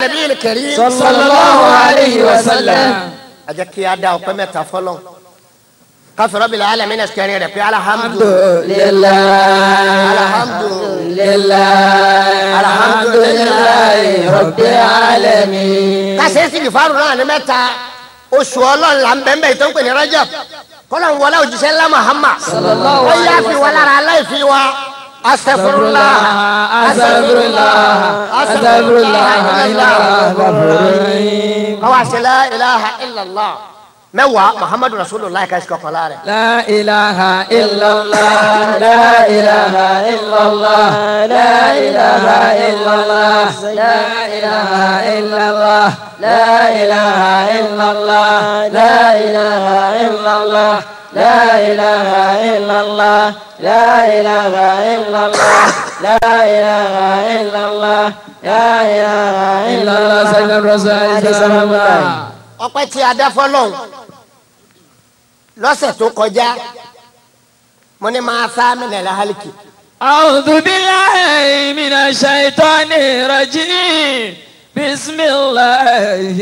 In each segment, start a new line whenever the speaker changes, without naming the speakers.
nabiyil karim.
sallallahu alayhi wa sallam.
a jẹ́ kí a da ọpẹ́ mẹ́ta fọlọ́ káfí rabbil alamin kẹrin rẹ̀ pé alhamdu
lillah.
alhamdu
lillah. alhamdulillahi rabbil alamin.
kásẹ̀ sì fàrù náà ní mẹ́ta oṣù ọlọ́run là ń bẹ́ẹ̀ bẹ́ẹ̀ tó ń pè ní rajab kọ́lọ̀ ń wọlé òjíṣẹ́ ńlá muhammad
Sallallahu
ó yá
alayhi
fi
wa
wọn lára aláìfi wa astaghfirullah
astaghfirullah astaghfirullah astaghfirullah.
kọ́wá sí la ilaha illallah mẹ́wàá muhammadu rasulullah kàṣí kọ̀kan lára.
لا إله إلا الله لا إله إلا الله لا إله إلا الله لا إله إلا الله لا إله إلا الله لا إله إلا الله لا إله إلا الله لا إله إلا الله لا إله إلا الله لا إله إلا الله سيدنا الرسول صلى الله عليه وسلم
ọpẹ́ tí a dá fọ́lọ́run lọ́sẹ̀ tó kọjá mo ní máa sá mi nàlẹ́ hálíkì
أعوذ بالله من الشيطان الرجيم بسم الله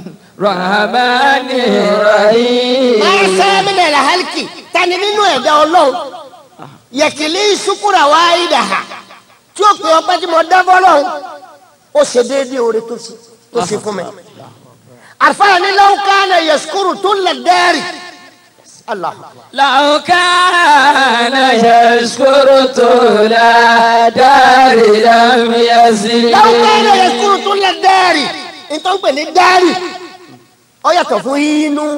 الرحمن الرحيم
máa sá mi nàlẹ́ hálíkì tani nínú ẹ̀dá ọlọ́run yẹ̀kìlì ṣukúra wá ìdàhà tí ó pè ọpẹ́ tí mo dá fọ́lọ́run ó ṣe déédéé oore tó ṣe tó ṣe fún mi àlùfáà ní law kana yashkuru tó lè dẹ́rì allah
لو كان يشكر طول دار لم يزل
law kana yashkuru tó lè dẹ́rì nítorí pé ní dẹ́rì ó yàtọ̀ fún inú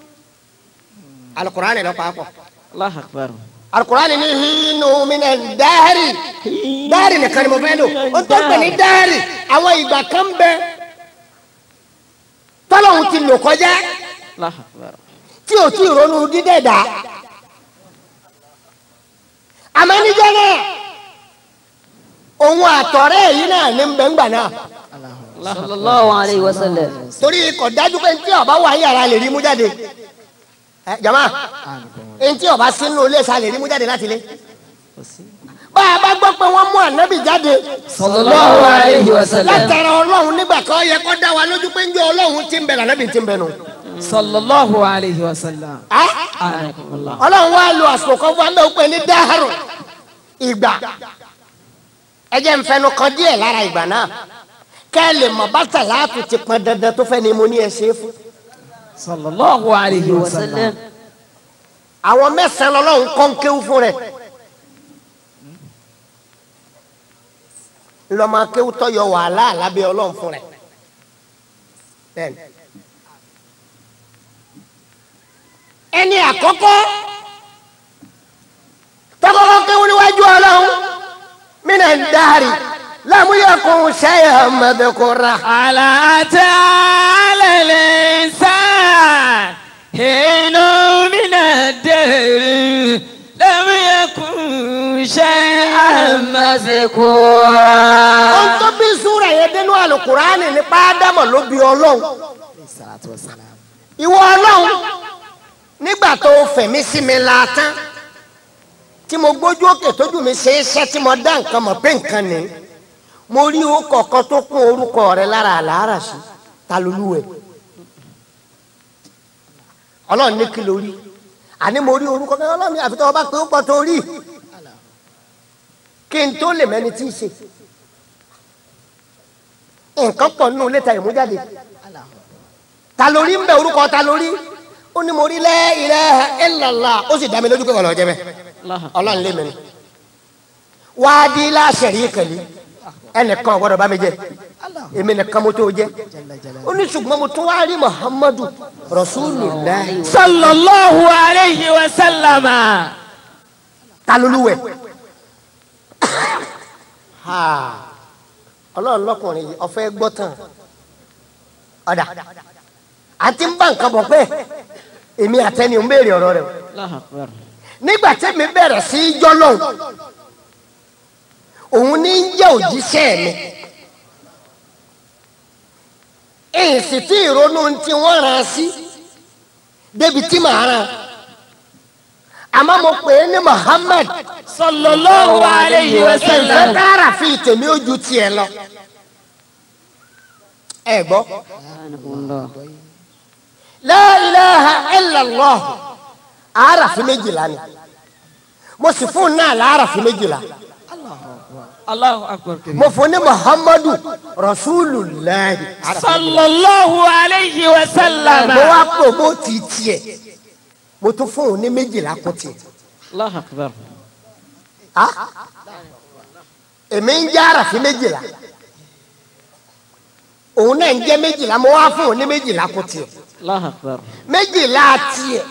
alukur'ani lọ pàápọ̀.
الله أكبر
alukurani ni hinu mina dari dari nìkan ni mo fẹ́ lò o tó gbẹ ní dari àwọn ìgbà kan bẹ tọ́lọ́hún ti lò kọjá
الله أكبر
tí o ti ronú dídẹ̀ dá àmọ́ níjọ́ náà òun àtọ̀rẹ́ yìí náà ní bẹ́ngbà náà
sallallahu alayhi wa sallam.
torí kò dájú pé ntí ọba wà yàrá lè rí mú jáde ẹ jama ntí ọba sínú ilé sa lè rí mú jáde láti ilé bá a bá gbọ́ pé wọ́n mú ànábì jáde
صلى الله عليه وسلم
látara ọlọ́run nígbà kan ó yẹ kó dá wa lójú pé njẹ́ ọlọ́run ti ń bẹ lànàbì ti ń bẹ nù.
صلى الله عليه وسلم
Ah?
أعانكم الله
ọlọ́run wá lo àsìkò kan fún amẹ́ òpin ní dáhàrò ìgbà ẹ jẹ́ n fẹnu kan díẹ̀ lára ìgbà náà kẹ́ ẹ lè mọ̀ bàtà láàtú ti pọn dandan tó fẹ́ ni mo ní ẹ ṣe é fún.
صلى الله عليه
wa
وسلم
sallam.
àwọn mẹ́sàn-án lọ́lọ́run kọ́ ń kéwú fún rẹ̀ lọ́mọ akéwú tó yọ wàhálà lábẹ́ ọlọ́run fún rẹ̀ bẹ́ẹ̀ni. ẹni àkọ́kọ́ tọ́kọ́kọ́ kéwú níwájú ọlọ́run mínà ń dárí lámúyẹ̀kùn ṣẹ́yà mẹ́bẹ̀kọ́ra.
على تعالى الإنسان حين من الدهر لم يكن شيئا مذكورا
ohun tó bí súra yẹn dénú àlùkùránì nípa ádámọ̀ ló bí ọlọ́run. ìwọ ọlọ́run nígbà tó o fẹ̀mí sí mi la tán tí mo gbójú òkè tójú mi ṣe é ṣẹ́ tí mo dá nǹkan mọ̀ pé nǹkan ni mo rí orúkọ kan tó kún orúkọ rẹ lára àlàárà sí ta lolú ẹ ọlọ́run ní kí ló rí àní mo rí orúkọ kan ọlọ́run ní àfi tó o bá pé ó pọ̀ tó rí kí n tó lè mẹ́ni tí ì ṣe nǹkan pọ̀ nínú ilé ta ìmújáde ta lórí ń bẹ orúkọ ta lórí ó ní mo rí la ilaha illallah ó sì dá mi lójú pé ọlọ́ọ̀ jẹ́ bẹ́ẹ̀ ọlọ́run lé mi ni wáàdí láṣẹ̀rí kẹ̀lí ẹnìkan ọ̀gbọ́dọ̀ bá mi jẹ èmi nìkan mo tó jẹ ó ní ṣùgbọ́n mo tún wá rí muhammadu rasulullah
صلى الله عليه وسلم
ta lolúwẹ̀ ọlọ́run lọ́kùnrin yìí ọ̀fẹ́ gbọ́ tán ọ̀dà àti ń bá nǹkan bọ̀ pé èmi àtẹni ò ń béèrè ọ̀rọ̀ rẹ̀ o.
الله أكبر
nígbà tẹ́mi bẹ̀rẹ̀ sí í jọ́ lọ́hùn òun ní í jẹ́ òjíṣẹ́ mi èyí sì tí ìrònú tí wọ́n rán sí débi tí màá rán àmọ́ mo pè é ní Muhammad
صلى الله عليه
ìfẹ́
وسلم
kára fi tèmi ojú tiẹ̀ lọ ẹ gbọ́.
سبحانه الله
la ilaha illallah arafi méjìlá ni mo sì fún náà lárafi méjìlá
Allahu akbar kabira.
mo fún ní muhammadu rasulillahi arafi méjìlá.
sallallahu alayhi wa sallam.
mo wá pò mo ti tiẹ̀ mo tún fún òun ní méjìlá kún tiẹ̀.
الله أكبر
Ah? èmi ń jẹ́ arafi méjìlá òun náà ń jẹ́ méjìlá mo wá fún òun ní méjìlá kún tiẹ̀.
الله أكبر
méjìlá tiẹ̀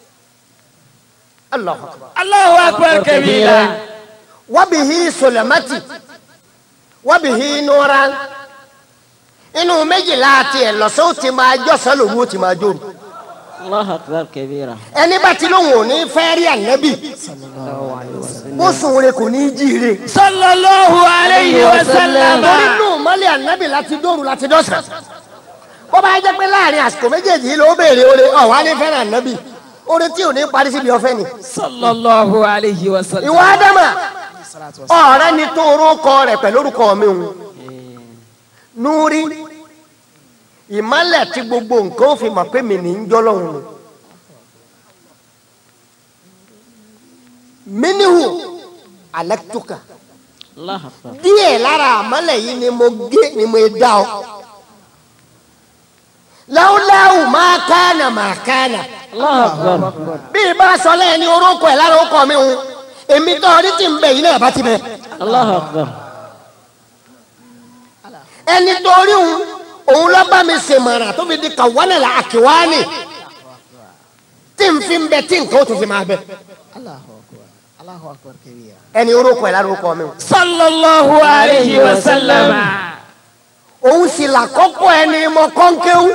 Allahu akbar.
Allahu akbar kabira.
wabihi sulamati wabihi nuran inú méjìlá tiẹ̀ lọ́sọ̀ ó ti máa jọ́sọ̀ lòun ó ti máa jóru
الله أكبر كبيرا
ẹni bá ti lóun ò ní fẹ́ rí ànábì
الله عليه وسلم
bó sùn rẹ̀ kò ní í jíire
sallallahu alayhi wa sallam.
torí nù mọ́lẹ̀ ànábì láti dóru láti dọ́sàn bó bá jẹ́ pé láàrin àsìkò méjèèjì yìí ló béèrè oore ọ̀wá ní fẹ́ràn ànábì oore tí ò ní parí síbi ọ̀fẹ́ ni
sallallahu alayhi wa sallam.
ìwà ádámà ọ̀rẹ́ ni tó orúkọ rẹ̀ pẹ̀lú orúkọ mi ń núrí ìmọ̀lẹ̀ tí gbogbo nǹkan ó fi mọ̀ pé mi ní ń jọ́lọ́hún ni minihu alẹ́tùkà
الله أكبر
díẹ̀ lára àmọ́lẹ̀ yìí ni mo gé ni mo dá ọ láwùláwù máa kánà máa kánà
الله أكبر
bí ibà sọ lẹ́yìn ní orúkọ ẹ̀ lára orúkọ mi ń èmi tó ọdí tí ń bẹ yìí náà bá ti bẹ.
الله أكبر
ẹni torí òun òun lọ bá mi ṣèmọ̀ràn tó fi di kàwánà là àkíwánì tí n fi ń bẹ tí nǹkan ó tún fi máa bẹ. ẹni orúkọ ẹ̀ lára orúkọ mi.
sallallahu alayhi wa sallam.
òun sì là kọ́kọ́ ẹni mọ kọ́ńkéwú.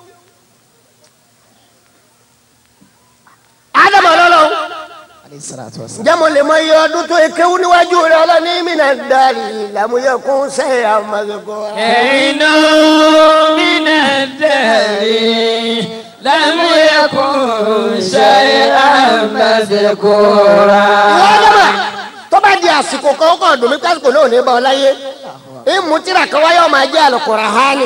ádámù ọlọ́lọ́ ǹjẹ́ mo lè mọ iye ọdún tó ekéwú níwájú rẹ ọlọ́ni mìíràn dárì làmúyẹ̀kún sẹ́yìn àmàlẹ́kọ́.
إن من الدهر لم يكن شيئا مذكورا
ìwọ ọlọ́mà tó bá di àsìkò kan ó kàn dùn mí kásìkò náà ò ní bá ọ láyé ìmú tíra kan wáyé ọmọ ajé Al-Qur'ani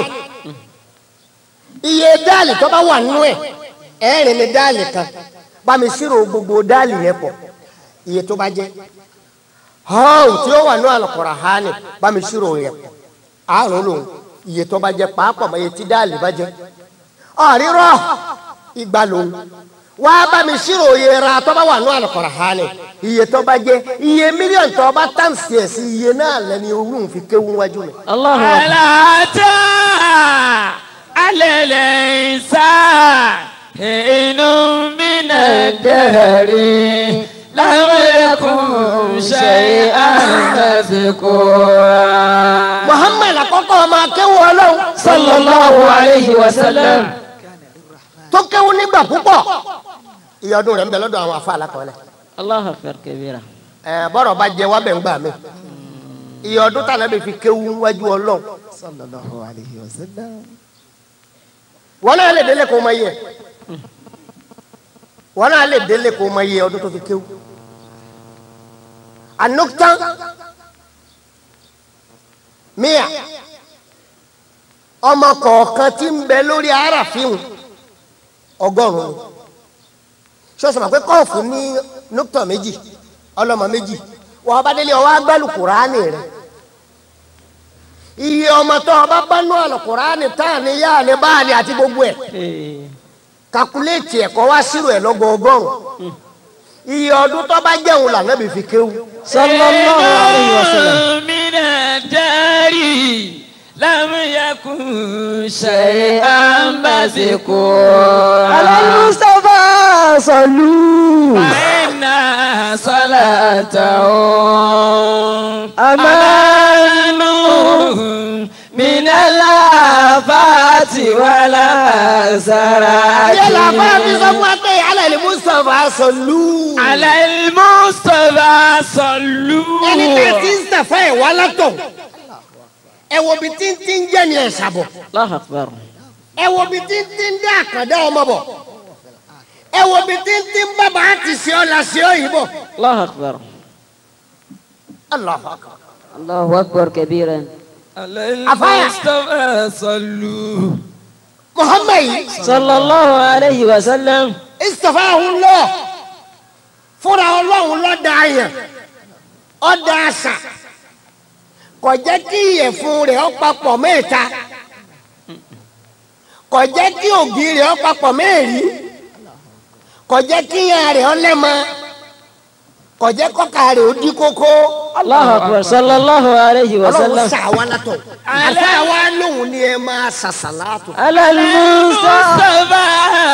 iye dáàlì tó bá wà nínú ẹ̀ ẹ̀rin ni dáàlì kan bá mi ṣírò gbogbo dáàlì yẹn pọ̀ iye tó bá jẹ́ họ́ọ̀ tí ó wà nínú Al-Qur'ani bá mi ṣírò yẹn pọ̀ àrùn lòun iye tó bá jẹ́ pàápàá mọ iye tí dáàlì bá jẹ́ ọ̀rírọ̀ ìgbà lòun wá bá mi ṣírò iye ra tó bá wà nínú Al-Qur'ani iye tó bá jẹ́ iye mílíọ̀nù tó bá tàǹsì ẹ̀ sí iye náà lẹ́ni orun fi kéwú wájú mi.
الله أكبر
ألا أتى على الإنسان حين من الدهر لم يكن شيئا مذكورا
Muhammad àkọ́kọ́ ọmọ akéwù ọlọ́run
صلى الله عليه وسلم
tó kéwú nígbà púpọ̀ iye ọdún rẹ̀ ń bẹ lọ́dọ̀ àwọn afa alákọ̀ọ́lẹ̀
الله أكبر كبيرا
ẹ̀ bọ́rọ̀ bá jẹ wá bẹ̀ ń gbà mí iye ọdún tànà bí fi kéwú wájú ọlọ́run wọn náà lè délé kó mọ iye wọn náà lè délé kó mọ iye ọdún tó fi kéwú anuktan mia ọmọ kọ̀ọ̀kan tí ń bẹ lórí aráàfin ọgọ́rùn-ún ṣọ́ọ̀ṣì máa pé kọ́ọ̀fù ní nuktan méjì ọlọ́mọ méjì wọ́n bá délé ọwọ́ agbálù kùránì rẹ̀ iye ọmọ tó ọba bá nú àlùkùránì táà ní yáà ní báàlì àti gbogbo ẹ̀ kakuléètì ẹ̀kọ́ wá sírò ẹ̀ lọ́gọ́ ọgọ́rùn iye ọdún tó bá jẹun lànà bí fi kéwú.
صلى الله عليه وسلم
من الدار لم يكن شيئا مذكورا
على المصطفى صلوا
فإن صلاته
أمان
من الآفات ولا
ìyẹn làbá mi sọ
سرائر
fún wa pé alẹ́ ni mustapha sọlú.
على المصطفى صلوا
ẹni tẹ́ ti ń sàfẹ́ ẹ̀ wá látọ̀ ẹ wo bí tí ń tí ń jẹ́ ni ẹ̀ sàbọ̀
الله أكبر
ẹ wo bí tí ń tí ń dá àkàndá ọmọ bọ̀ ẹ wo bí tí ń tí ń bá bàá ti ṣe ọ́ la ṣe ọ́ yìí bọ̀.
الله أكبر
Allahu akbar.
الله أكبر كبيرا
Afáyà.
المصطفى صلوا
muhammed yìí
صلى الله عليه وسلم
istafahun lọ fúnra ọlọ́run lọ́dà yẹn ọ̀dà àṣà kò jẹ́ kí ìyẹ̀fun rẹ̀ ó papọ̀ mẹ́ta kò jẹ́ kí ògì rẹ̀ ó papọ̀ mẹ́rin kò jẹ́ kí ìyá rẹ̀ ó lẹ́mọ kò jẹ́ kọ́ka rẹ̀ ó dí kókó
الله أكبر صلى الله عليه
ọlọ́run
وسلم
sà wá látọ̀ àfa wa lóhùn ni ẹ máa ṣàṣàlátù.
على المصطفى
المصطفى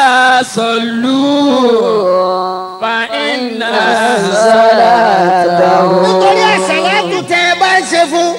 صلوا فإن
صلاته
nítorí àṣàlátù tẹ ẹ bá ń ṣe fún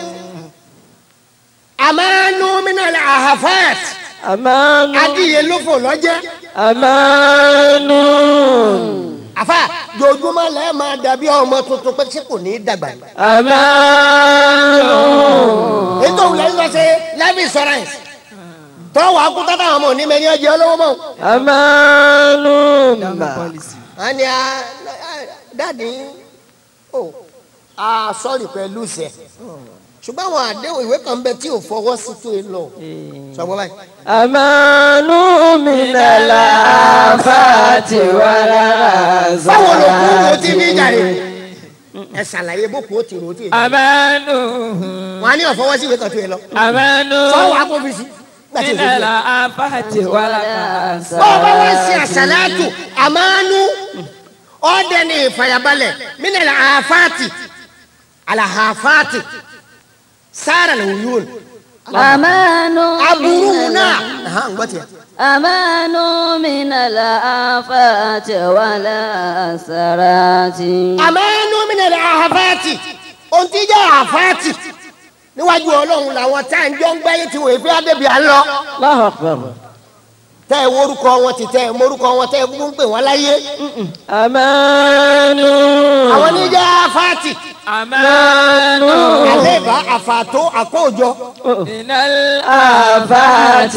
àmánú minal ahafat
أمان
adìyẹ ló fò lọ́jẹ́
أمان
àfa jojúmọ́ lẹ́ẹ̀ máa dàbí ọmọ tuntun pé ṣé kò ní í dàgbà ni.
أمان
ètò òun lẹ́yìn lọ ṣe life insurance tọ́wọ́ akúta táwọn ọmọ òní mẹ́ni ọjọ́ olówó mọ́.
أمان
a ní a dáàdi o a sọ́ọ̀rì pẹ̀lú sẹ̀ ṣùgbọ́n àwọn àdéhùn ìwé kan bẹ tí ò fọwọ́ sí tó e lọ sọgbọ́n báyìí.
أمان من الآفات والأحزان
báwo ló kú wo ti ní jàre ẹ ṣàlàyé bó kú ó ti rò ó ti rò
أمان
wọn á ní ọ̀fọwọ́ sí ìwé kan tó e lọ
أمان
sọ́wọ́ akófìsì gbàtí
من
ìwé tó
الآفات والأحزان
bọ́ọ̀ bá wá sí àṣàlátù àmánú ọ̀dẹ ní ìfàyàbalẹ̀ mínàlá àfáàtì àlàhàfáàtì sára lè wúyún
أمان
aburú
من
náà
ال-
Aha, ń gbọ́ tiẹ̀.
أمان من الآفات والأسرات
àmánú mínàlá àfáàtì ohun tí jẹ́ àfáàtì níwájú ọlọ́run làwọn tá à ń jọ ń gbáyé tí wòye fi ádébí à ń lọ
الله أكبر
tẹ́ ẹ worúkọ wọn ti tẹ́ ẹ morúkọ wọn tẹ́ ẹ kúkú ń pè wọ́n láyé
أمان
àwọn ní jẹ́ àfáàtì
أمان
àlébà àfàtó àkójọ
من الآفات
الآفات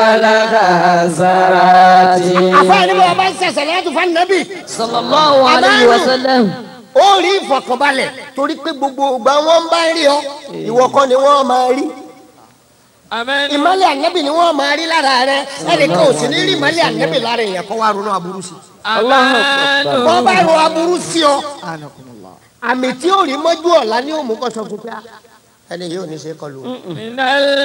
والأحزان
àfáàní bá wọn bá ń ṣẹ̀ṣẹ̀ lẹ́yìn fún ànábì
صلى الله عليه
أمان.
وسلم
ó rí ìfọ̀kànbalẹ̀ torí pé gbogbo ìgbà wọn bá ń rí ọ ìwọ kọ́ ni wọ́n máa rí
أمان
ìmọ̀lẹ̀ ànábì ni wọ́n máa rí lára rẹ ẹnìkan ò sì ní rí ìmọ̀lẹ̀ ànábì lára èèyàn kọ́ wá ronú aburú sí
أمان
wọ́n bá ro aburú sí ọ àmì tí ó rí mọ́jú ọ̀la ní òmù kan sọ fún pé ah, ẹni yìí ò ní ṣe kọlu.
من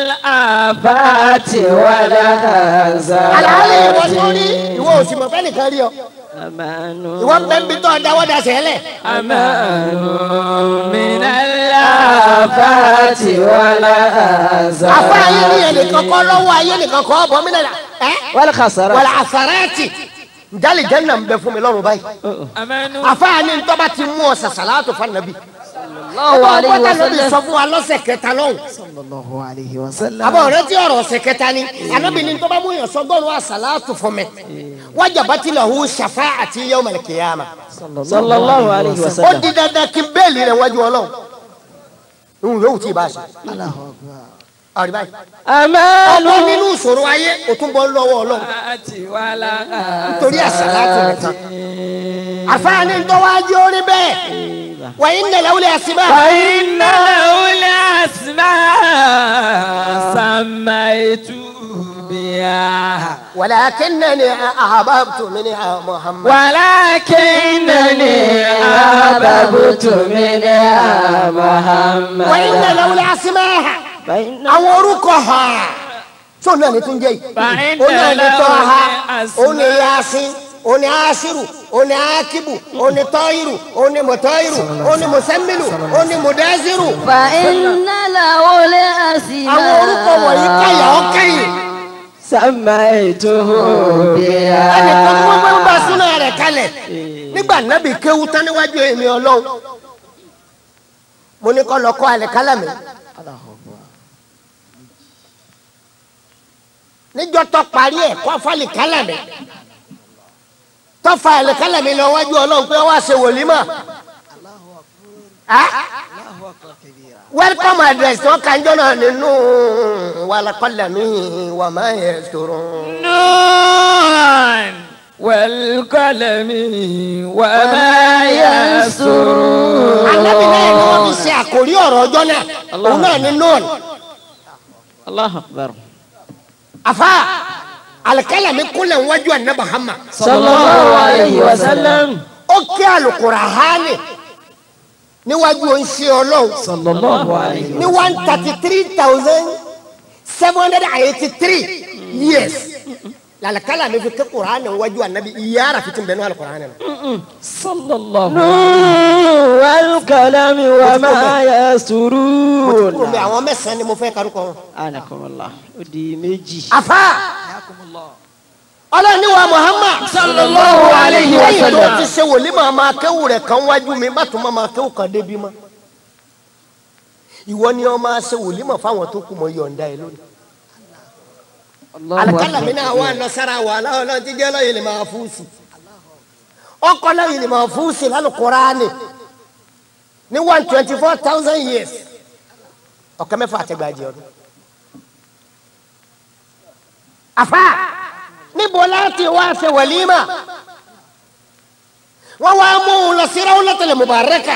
الآفات
الآفات والأحزان
àlàálẹ̀ ìwọ tó rí ìwọ ò sì mọ̀ fẹ́ nìkan rí ọ
أمان
ìwọ ń bẹ́ ń bí tọ́ dáwọ́ da sẹ́lẹ̀
أمان من الآفات
الآفات والأحزان
àfa ayé ni ẹnìkan kọ́ lọ́wọ́ ayé nìkan kọ́ ọ̀bọ̀ mí nàlá ẹ́
والخسارة
wàlà àsàràtì njálì jẹ́nà ń bẹ fún mi lọ́rùn báyìí
أمان
àfa ni ntọ́ba ti mú ọ sàṣàlátù fún anabi
الله عليه
ọgbọ́n tàbí
وسلم
sọ fún wa lọ́sẹ̀ kẹta lọ́hùn
الله عليه وسلم
àbọ̀ ọ̀rẹ́ tí ọ̀rọ̀ ọ̀sẹ̀ kẹta ni anabi ni ntọ́ba mú yàn sọgọ́rùn àṣàlátù fún mi wájàbátì lahu shafa'ati yawmal qiyamah
صلى الله عليه
ó
وسلم
di dandan kí n bẹ́ẹ̀lì rẹ̀ wájú ọlọ́run ìhun yóò tí ì bá a ṣe ọ̀rí báyìí
أمان
ọgbọ́n nínú ìṣòro ayé ó tún bọ́ lọ́wọ́ ọlọ́run
ولا
nítorí àṣàlátù nìkan àfáàní ń tọ́wọ́ ajé orí bẹ́ẹ̀ wàyí ń nẹ̀lẹ́ wọlé àṣìbá
فإن له الأسماء سميت بها
ولكنني أحببت منها محمد
ولكنني
أحببت منها محمد
وإن لولا أسماها
فإن
àwọn orúkọ ha tó náà ní tún jẹ́ yìí
فإن
ó náà ní tọ́ ha
له
ó ní yasin ó ní asiru ó ní akibu ó ní tọ́yìrù ó ní mọ̀tọ́yìrù ó ní mùsẹ́mìlù ó ní mùdásírù
فإن له
àwọn orúkọ wọ̀nyí káyà ọ́ kẹ́yìn
سميته
ẹnì kan tó
بها
wọ́n bá súná rẹ̀ kalẹ̀ nígbà nábì kéwú tán níwájú èmi ọlọ́run mo ní kọ́ lọ kọ́ alẹ́ kálá mi níjọ́ tó parí ẹ̀ kọ́ fálì kálá mi tó fa alẹ́ kálá mi lọ wájú ọlọ́run pé wọ́n á ṣe wòlímà Ah? welcome address tó kànjọ́ náà nínú wàlàkọ́lá mi wà má yẹ sọ̀rọ̀.
نون والقلم وما يسرون
Ànábì náà ni wọ́n fi ṣe àkórí ọ̀rọ̀ ọjọ́ náà òun náà ni nọ́ọ̀nù
الله أكبر
afa alikalami kúnlẹ̀ wájú anabi hama
صلى الله عليه وسلم
ó kí alukurahani níwájú oníṣẹ́ ọlọ́run
صلى الله عليه
ní one thirty three thousand seven hundred and eighty three years lalikalami fi kí kurahani wájú anabi iyara fitin bẹ́ẹ̀ ní alukurahani na.
صلى الله والكلام وما يسرون
kúrò mi àwọn mẹ́sàn-án ni mo fẹ́ karùkọ wọn.
أنكم الله ودي ميجي
afa ọlọ́ni wa muhammad
sallallahu alayhi wa
lẹ́yìn tó
sallam.
ti ṣe wòlímọ̀ máa kéwù rẹ̀ kan wájú mi bá tún máa máa kéwù kan débi mọ́ ìwọ ni ọ máa ṣe wòlímọ̀ fáwọn tó kù mọ́ yọ̀ǹda ẹ lónìí. alikala mi náà wà lọ sára wà láwọn náà ti jẹ́ lọ́yìn lè máa fún sí ọkọ lọ́yìn lè máa fún sí lálùkùránì ní one twenty four thousand years ọ̀kẹ́ mẹ́fà àtẹ̀gbàjẹ́ ọdún. àfa níbo láti wá ṣe wàlímà wọ́n wá mú un lọ sí Rawlatul Mubaraka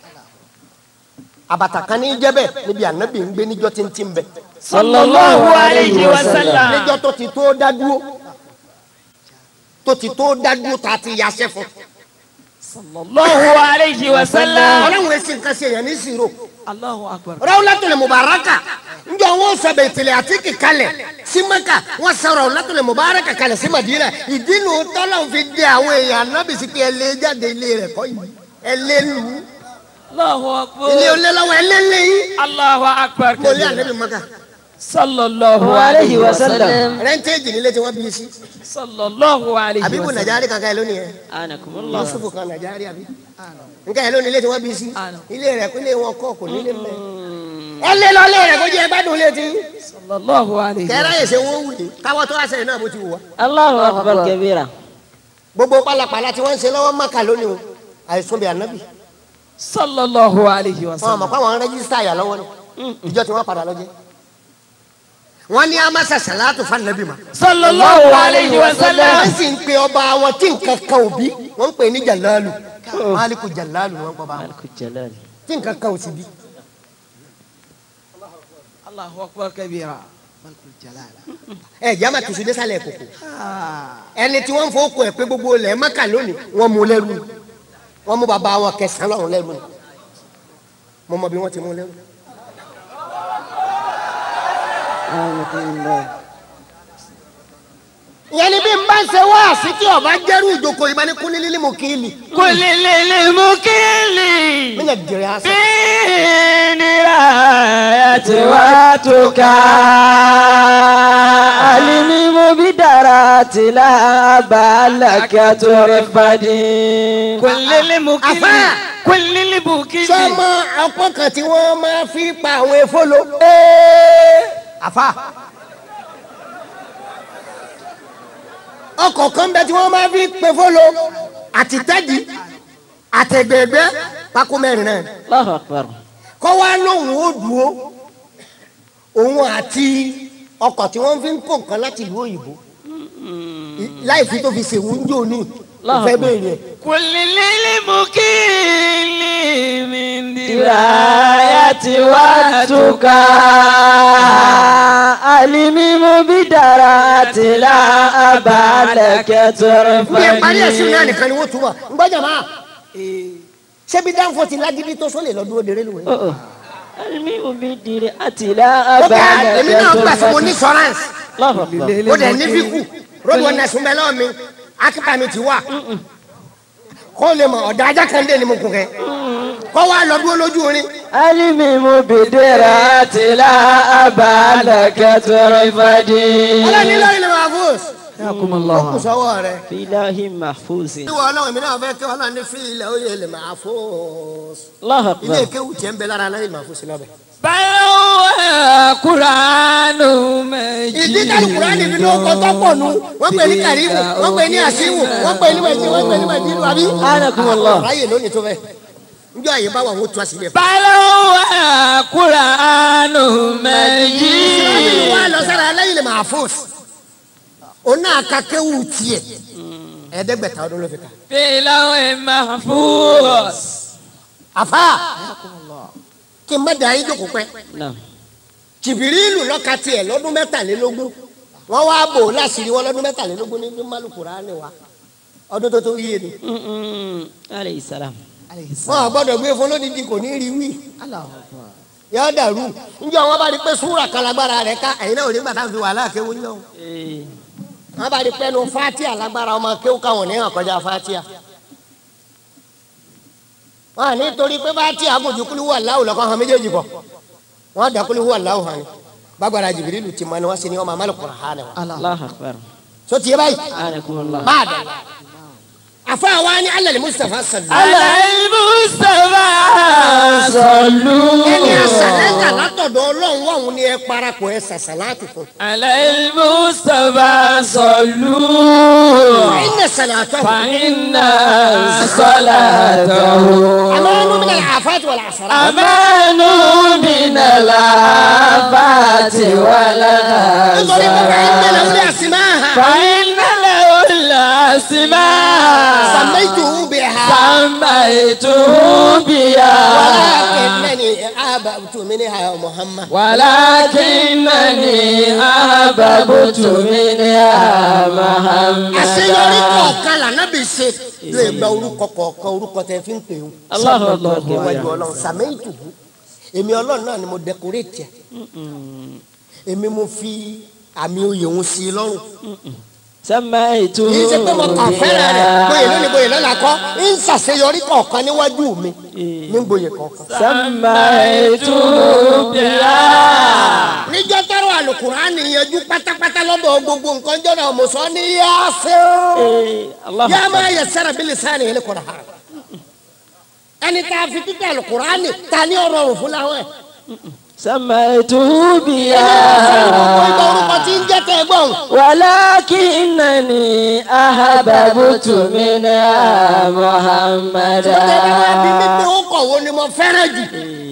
àbàtà kan ní jẹ́bẹ̀ níbi ànábì ń gbé níjọ́ tí ń tí ń bẹ̀
sallallahu alayhi wa sallam.
níjọ́ tó ti tó dá dúró tó ti tó dá dúró tá a ti yaṣẹ́ fún
sallallahu alayhi wa sallam.
ọlọ́run èsì nǹkan ṣe èèyàn ní ìṣirò
Allahu akbar.
Rawlatul Mubaraka njọ wọn sọ bẹtẹlẹ àti kíkalẹ̀ sí Mẹ́kà wọn sọ Rawlatul Mubaraka kalẹ̀ sí Madina ìdí nu tọ́lọ̀ fi dé àwọn èèyàn anábìsí pé ẹ lé jáde ilé rẹ̀ kọ́ yìí ẹ lé lu
Allahu akbar.
ilé olé lọ́wọ́ ẹ lé lé yìí
Allahu akbar.
mo lé ànábì Mẹ́kà
sallallahu alayhi wa sallam.
rẹ́ńtéèjì nílé tí wọ́n bí i sí
sallallahu alayhi
àbíkú
wa sallam.
Nàìjíríà kankan ẹ lónìí yẹn
anakumullah.
Yusufu kan Nàìjíríà bí nǹkan ẹ lónìí ilé tí wọ́n bí i sí ilé rẹ̀ ilé wọn kọ́ kò nílé mẹ́ ẹ lé lọ lé rẹ̀ kó jẹ́ ẹ bá dùn lé tí
sallallahu alayhi wa
kẹ́rẹ́ yìí ṣe wọ́n wù ní káwọ́ tó wá sẹ́yìn náà bó ti wù wá.
Allahu akbar kabira.
gbogbo pálapàla tí wọ́n ń ṣe lọ́wọ́ mọ́kà lónìí o àìsùn bí ànábì
sallallahu alayhi wa
wọn
sallam.
àmọ́ pé àwọn rẹ́gísítà àyà lọ́wọ́ ni ìjọ tí wọ́n padà lọ́jẹ́ wọ́n ní amasa salatu fanabi ma
sallallahu alayhi wa sallam.
wọ́n sì ń pe ọba wọn tí nǹkan kan ò bí wọ́n ń pè ní jalalu maliku jalalu wọ́n kọ́ bá wọn
Maliku jalal.
tí nǹkan kan ò sì bí.
Allahu akbar kabira.
ẹ jẹ́ àmà tùsùn désàlẹ̀ kòkò ẹni tí wọ́n ń fowó kọ ẹ̀ pé gbogbo ilẹ̀ mọ́kà lónìí wọ́n mú lẹ́rú ni. wọ́n mú bàbá wọn kẹsàn-án lọ́rùn lẹ́rú ni. mo mọ bí wọ́n ti mú lẹ́rú. ìyẹn ni bí n bá ń ṣe wá sí tí ọba jẹ́rú ìjókòó ìbá ní kúnlé lílé mo kí ni.
kulili mukili.
mi nà jẹrẹ àṣà.
Binirayati watuka alimimu bidarati la balaka turifadi. Kulili mukili.
Àfáà.
Kulili mukili.
sọmọ ọpọ kan tí wọ́n máa fi pa àwọn efolo. àfa ọkọ̀ kan bẹ tí wọ́n máa fi pe folo àti tẹ́jì àtẹ̀gbẹ̀gbẹ́ pákó mẹ́rin náà
Allahu akbar.
kọ́ wá lóhùn ó dúró òun àti ọkọ̀ tí wọ́n fi ń kó nǹkan láti ìlú òyìnbó láì fi tó fi ṣèwú ń jò ní ìfẹ́ bẹ́ẹ̀ yẹn.
Kulili mukili min dirayati watuka alimimu bidarati la balaka
bí ẹ parí ẹ̀sìn náà
turifadi.
nìkan ni wọ́n túbọ̀ ń gbọ́dọ̀ máa ṣébi dáńfọ̀ ti lágídí tó sólè lọ dúró dèrè lùwẹ̀.
Oh, oh. alimimu bidarati la
ó kẹ́ èmi náà gbà fún mo ní
balaka
sọ́ránsì
Allahu akbar.
ó dẹ̀ ní fíkù road warners ń bẹ lọ́wọ́ mi akípa mi ti wà kó lè mọ ọ̀dà ajá kan dé ni mo kún kẹ́ kó wá lọ dúró lójú orin
alimimu bidarati la balaka turifadi.
ọlọ́ni lórí ni màá fún
Yakumallah.
kù sọ́wọ́ rẹ̀.
Filahi mahfuzin.
ìwọ ọlọ́run mi náà fẹ́ kí ọlọ́run ní fi ilẹ̀ oyè lè máa fún
Allahu
ilé
akbar.
ìkéwù tiẹ̀ ń bẹ lára lẹ́yìn máa fún sí lọ́bẹ̀.
Báyọ̀ Kuranu méjì.
ìdí tàbí kúránì fi ló kọ́ tọ́pọ̀ nu wọ́n pè ní kàrímù wọ́n pè ní àṣìwò wọ́n pè ní mẹ̀jì wọ́n pè ní mẹ̀jì ìlú àbí.
Anakumullah.
ráyè lónìí tó fẹ́ njọ́ àyè bá wà wọ́n tu àṣìlẹ̀ fún.
Báyọ̀ Kuranu méjì.
ìsirahìlì wa lọ sára lẹ́yìn lè máa fún òun náà ka kéwù tiẹ̀ ẹ̀ẹ́dẹ́gbẹ̀ta ọdún ló fi kà.
Filahi mahfuz.
àfa kí n má da yín jókòó pẹ́
Naam.
jìbìrìlù lọ́ka tiẹ̀ lọ́dún mẹ́tàlélógún wọ́n wá bò ó láṣìírí wọn lọ́dún mẹ́tàlélógún ní málùkùrá ni wa ọdún tó tó yé ni
alayhi salam.
wọn à gbọ́dọ̀ gbé fún lódìdí kò ní rí wí yọ dàrú njẹ́ wọn bá rí pé súrà kalagbára rẹ̀ ká ẹ̀yin náà ò ní gbàtà fi wàhálà kéwú yọ
Eh,
wọn bá rí pé nu fatia lágbára ọmọ kéwú káwọn ní hàn kọjá fatia wọn à ní torí pé fatia kò ju kúlú wà láwù lọkọ hàn méjèèjì kọ wọn dà kúlú wà láwù hàn ní gbàgbára jìbìrìlù ti mọ ni wọn sì ní ọmọ amálùkùrá hàn ní wa
Allahu akbar.
so tiẹ báyìí
anakumullah.
máa dà àfa wa ni alẹ́ mustapha sallu.
على المصطفى صلوا
ẹni àṣàlẹ́jà látọ̀dọ̀ ọlọ́run wà wọn ni ẹ parapọ̀ ẹ ṣàṣàlátì fún.
على المصطفى صلوا
ẹ̀yin ṣàlàtọ̀.
فإن صلاته
àmọ́ ẹnu mi náà àfáàtì wà láṣàrà.
أمان من الآفات
nítorí pé wàá ń tẹ̀lé
والأذى
orí àsìmáà.
فإن له الأسماء
سميته بها
سميته بها
ولكنني أحببت منها محمد
ولكنني أحببت منها
àṣeyọrí
محمدا
kọ̀ọ̀kan lànàbì ṣe lè gba orúkọ kọ̀ọ̀kan orúkọ tẹ fi ń pè ó.
Allahu akbar.
níwájú ọlọ́run sàmẹ́yìntù èmi ọlọ́run náà ni mo dẹkọrétì ẹ̀ èmi mo fi àmì oyè òun sí i lọ́rùn.
samaitu
kì í ṣe pé mo kàn fẹ́ràn rẹ̀ bóyè lónìí bóyè lọ́la kọ́ ń ṣàṣeyọrí kọ̀ọ̀kan níwájú mi ní gboyè kọ̀ọ̀kan.
samaitu
بها
níjọ́ tọrọ àlùkùránì yanjú pátápátá lọ́dọ̀ gbogbo nǹkan jọ́nà mọ̀sán ní yáṣẹ́
Allah
yá máa yẹ sára bí lisani yẹn kọ̀ọ̀rọ̀ ha ẹni tá a fi títẹ̀ àlùkùránì ta ní ọ̀rọ̀ òun fún láwọn ẹ̀.
samaitu
ìgbà
biya
orúkọ tí ń jẹ́ tẹ́ ẹ gbọ́n.
walakinani ahababutu minha muhammada
ṣùgbọ́n ẹ bá bí mi pé ó kọ̀ wo ni mo fẹ́ràn jù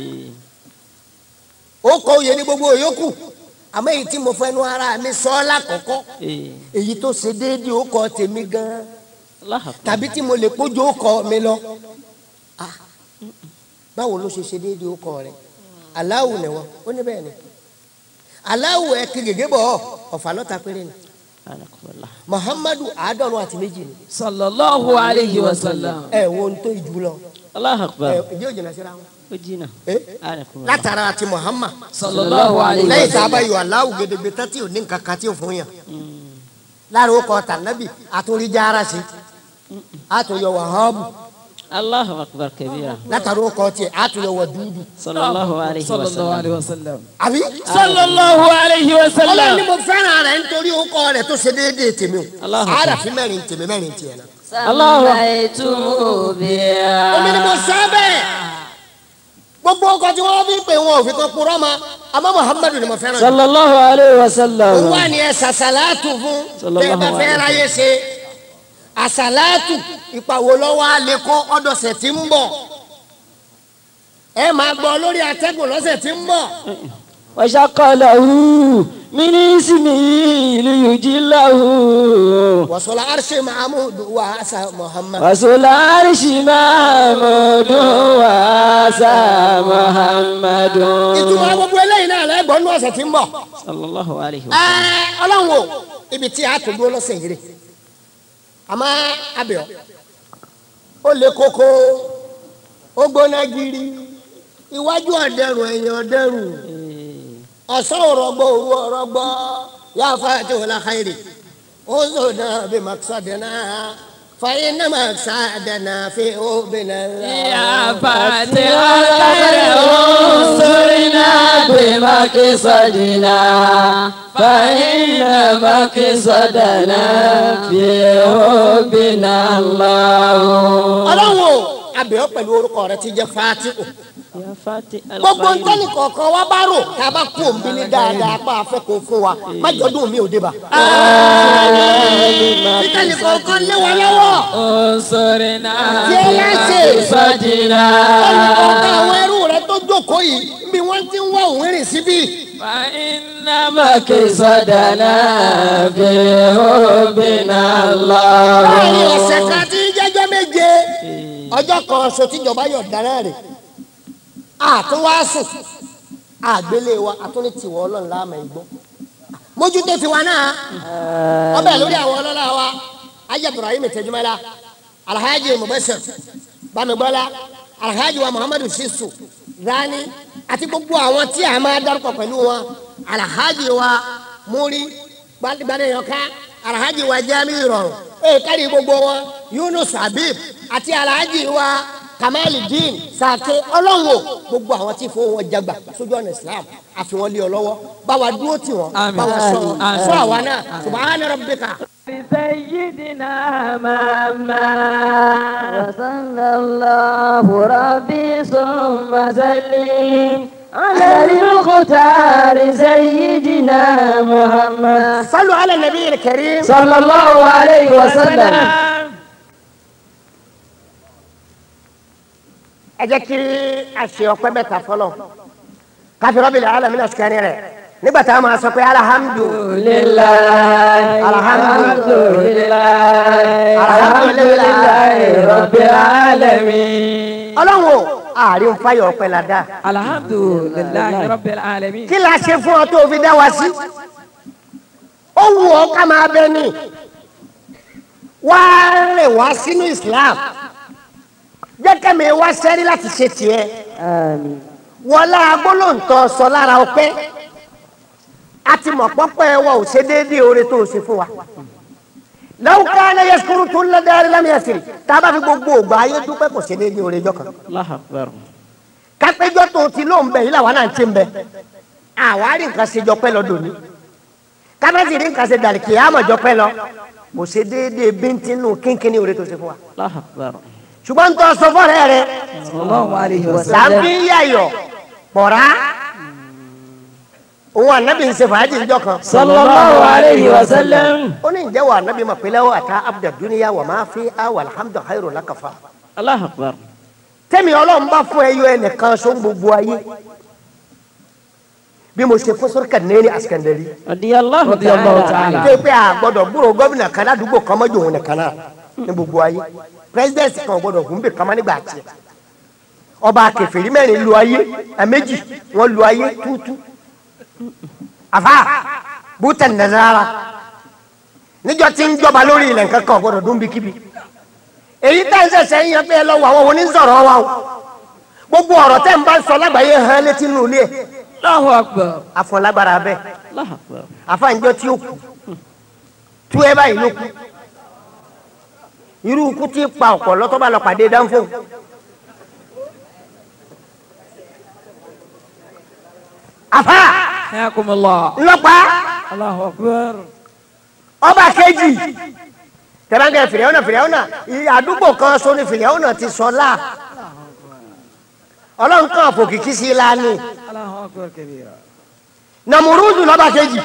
ó kọ òye ní gbogbo òyòkù àmọ́ èyí tí mo fẹnu ara mi sọ ọ́ lákọ̀ọ́kọ́ èyí tó ṣe déédéé ó kọ tèmi gan-an
Allah
tàbí tí mo lè kójú ó kọ mi lọ Ah, báwo ló ṣe ṣe déédéé ó kọ rẹ aláwù ni wọn ó ní bẹ́ẹ̀ ni aláwù ẹ kí gègé bọ̀ ọ́ ọ̀fà lọ́ta péré ni
anakumullah
muhammadu àádọ́rùn àti méjì ni
صلى الله عليه وسلم
ẹ wo ohun tó ìjú lọ
Allah
ẹ
akbar
ìjẹ́ òjìnà síra wọn
ojina
Eh?
anakumullah
látara àti muhammad
صلى الله عليه
lẹ́yìn tá a
وسلم
bá yọ aláwù gèdègbè tán tí ò ní nǹkan kan tí ò fún yàn lára ó kọ tànàbì àtúnríjà ara sí àtúnyọ wàhábù
Allah akbar kabira
látara ó kọ tiẹ̀ àtúnyọ wà dúdú
sallallahu alayhi
صلى
wa
الله
sallam
عليه وسلم
àbí.
صلى الله عليه
ọlọ́run ni
وسلم
mo fẹ́ràn rẹ̀ nítorí orúkọ rẹ̀ tó ṣe déédéé tèmi o
Allahu
àràfin mẹ́rin tèmi mẹ́rin tiẹ̀ náà.
سميته بها
omi ni mo sọ bẹ́ẹ̀ gbogbo ọkọ tí wọ́n fi ń pè wọn ò fi kan purọ́ ma àmọ́ muhammadu ni mo fẹ́ràn jù.
sallallahu alayhi wa sallam
òun wà ní ẹ sàṣàlátù fún
Sallallahu
bẹ́ẹ̀ bá fẹ́
alaihi
ráyè ṣe àṣàlátù ìpàwọ́ lọ́wọ́ alẹ́ kọ́ ọdọ̀sẹ̀ tí ń bọ̀ ẹ máa gbọ́ lórí atẹ́gùn lọ́sẹ̀ tí ń bọ̀
وشق له من اسمه ليجله
wàsọ̀lá arṣẹ́ mahamudu wa asa muhammad.
رسول عرش محمود واسى محمد
ìtumọ̀ gbogbo eléyìí náà lẹ́gbọ̀n ní ọ̀sẹ̀ tí ń bọ̀.
صلى الله عليه
Ẹ,
وسلم
ọlọ́run o ibi tí a tó dúró lọ́sẹ̀ yìí rè àmọ́ abẹ́ọ̀ ó lé koko ó gbóná giri iwájú ọ̀dẹ́rùn ẹ̀yìn ọ̀dẹ́rùn ọ̀sán òrọ̀gbọ́ òru ọ̀rọ̀gbọ́ yá fàtí wọlé xayiri ó zòdà bí màkìsàdánà fàyín náà màkìsàdánà fi ó bìnnà.
يا فاتح الخير انصرنا
بمقصدنا فإن مقصدنا في حبنا الله
ọlọ́run o abẹ́ọ̀ pẹ̀lú orúkọ rẹ ti jẹ́ fàtí o.
يا فاتح
gbogbo
الخير
ntọ́ni kọ̀ọ̀kan wa bá rò tá a bá kú òǹbí ní dáadáa pa afẹ́ kò fún wa má jọdún mi ò dé bá. títẹ̀lì kọ̀ọ̀kan lé wa lọ́wọ́
انصرنا
tí ẹ láṣẹ
بمقصدنا
ọ̀gá àwọn ẹrú rẹ tó jókòó yìí bí wọ́n ti ń wá òun rìn síbí.
فإن
مقصدنا في حبنا
láàrin
الله
ọ̀sẹ̀ kan tí ń jẹ́jọ́ méje ọjọ́ kan ṣo tíjọba yọ̀ dáná rẹ̀ àtúnwá sùn àgbélé wa àtúní tiwọ́ ọlọ́run láàmà ìgbọ́ mójútó tiwa náà ọbẹ̀ lórí àwọn ọlọ́lá wa ayé ibrahim tẹjúmọ́lá alhaji mubashir bamigbọ́lá alhaji wa muhammadu shisu rani àti gbogbo àwọn tí a máa dárúkọ pẹ̀lú wọn alhaji wa múri gbadeyanka alhaji wa jami rọrùn ee kárí gbogbo wọn yunus habib àti alhaji wa kamalidin sake ọlọ́wọ́ gbogbo àwọn tí fún wọn jagba sójú ọ̀nà islam àfihàn lé ọ lọ́wọ́ báwa dúró tì wọ́n
Àmín.
báwa sọ wọn
Àmín.
sọ àwa náà subahana rabbika.
بسيدنا محمد
وصلى الله ربي ثم سلم على المختار سيدنا محمد
صلوا على النبي الكريم
صلى الله عليه وسلم
ẹ jẹ́ kí a ṣe ọpẹ́ mẹ́ta fọlọ́ káfí Rabbil alamin àṣìkárí rẹ̀ nígbà tá a máa sọ pé alhamdu
لله
الحمد
لله
الحمد لله
رب العالمين
ọlọ́run o àárín fáyọ̀ ọpẹ́ la dá
الحمد لله رب العالمين
kí la ṣe fún ọ tó fi dá wa sí ó wù ọ ká máa bẹ ní wá rìn wá sínú Islam jẹ́ kẹ́mi wá sẹ́rí láti ṣe tiẹ̀
آمين
wọlá agbólóǹtọ̀ sọ lára ọpẹ́ a ti mọ̀ pọ́pẹ́ wa ò ṣe déédéé oore tó o ṣe fún wa lọ́wọ́ káná yẹsùkúrú tó ń lọ dárí lámì ẹ̀sìn tá a bá fi gbogbo ògbà ayé dúpẹ́ kò ṣe déédéé oore jọ kan
الله أكبر
kápẹ́jọ́ tó ti ló ń bẹ yìí làwọn náà ti ń bẹ àwa rí nǹkan ṣe jọpẹ́ lọ dòní kábẹ́sì rí nǹkan ṣe dàrí kì í àmọ̀ jọpẹ́ lọ kò ṣe déédéé bíntínú kínkínní oore tó ṣe fún wa
الله أكبر
ṣùgbọ́n tó sọ fọ́ọ̀rẹ́ rẹ
صلى الله عليه
làbí
وسلم
yàyọ̀ pọ̀rá òun ànábì ń ṣe fàájì ìjọ kan
صلى الله عليه وسلم
ó ní ìjẹ́wọ̀ ànábì mọ̀ pé lẹ́wọ̀ àtà abdul duniya wà máa fi awà alhamdu khairu lakafa
الله أكبر
tẹ́mi ọlọ́run bá fún ẹyọ ẹnìkan só ń gbogbo ayé bí mo ṣe fún sọ́ríkà nẹ́ẹ̀ni àsikẹ́ndẹ́rì
رضي الله
tó yẹ
تعالى
pé a gbọ́dọ̀ gbúrò gómìnà kan ládùúgbò kan mọ́jọ òun nìkan náà ní gbogbo ayé pírẹsidẹ́ǹsì kan ò gbọ́dọ̀ gùn bè kama nígbà tiẹ̀ ọba kẹfìrí mẹ́rin lu ayé ẹ̀mẹ́jì wọ́n lu ayé túútú àfa bùtẹ̀ nàzára níjọ tí ń jọba lórí ilẹ̀ nǹkan kan ò gbọ́dọ̀ dún bíkíbi èyí tá ń ṣẹ̀ṣẹ̀ ń yan pé ẹ lọ wọ àwọn onísọ̀rọ̀ wa o gbogbo ọ̀rọ̀ tẹ́ ń bá ń sọ lágbàáyé hàn létí nínú ilé ẹ̀
الله أكبر
àfọ̀nlágbára bẹ́ẹ̀
الله أكبر
àfàǹjọ tí ó kù tú ẹ báyìí ló kù irú ikú tí pa ọ̀pọ̀ lọ́tọ́ bá lọ pàdé dánfò àfà
حياكم الله
ńlọpàá
الله أكبر
ọba kejì tẹ̀láńgẹ̀ fìrẹ́wọ́nà fìrẹ́wọ́nà àdúgbò kan so ni fìrẹ́wọ́nà ti sọ láà ọlọ́run kan fòkìkí sí i lánìí
الله أكبر كبيرا
nàmúrúdù lọ́ba kejì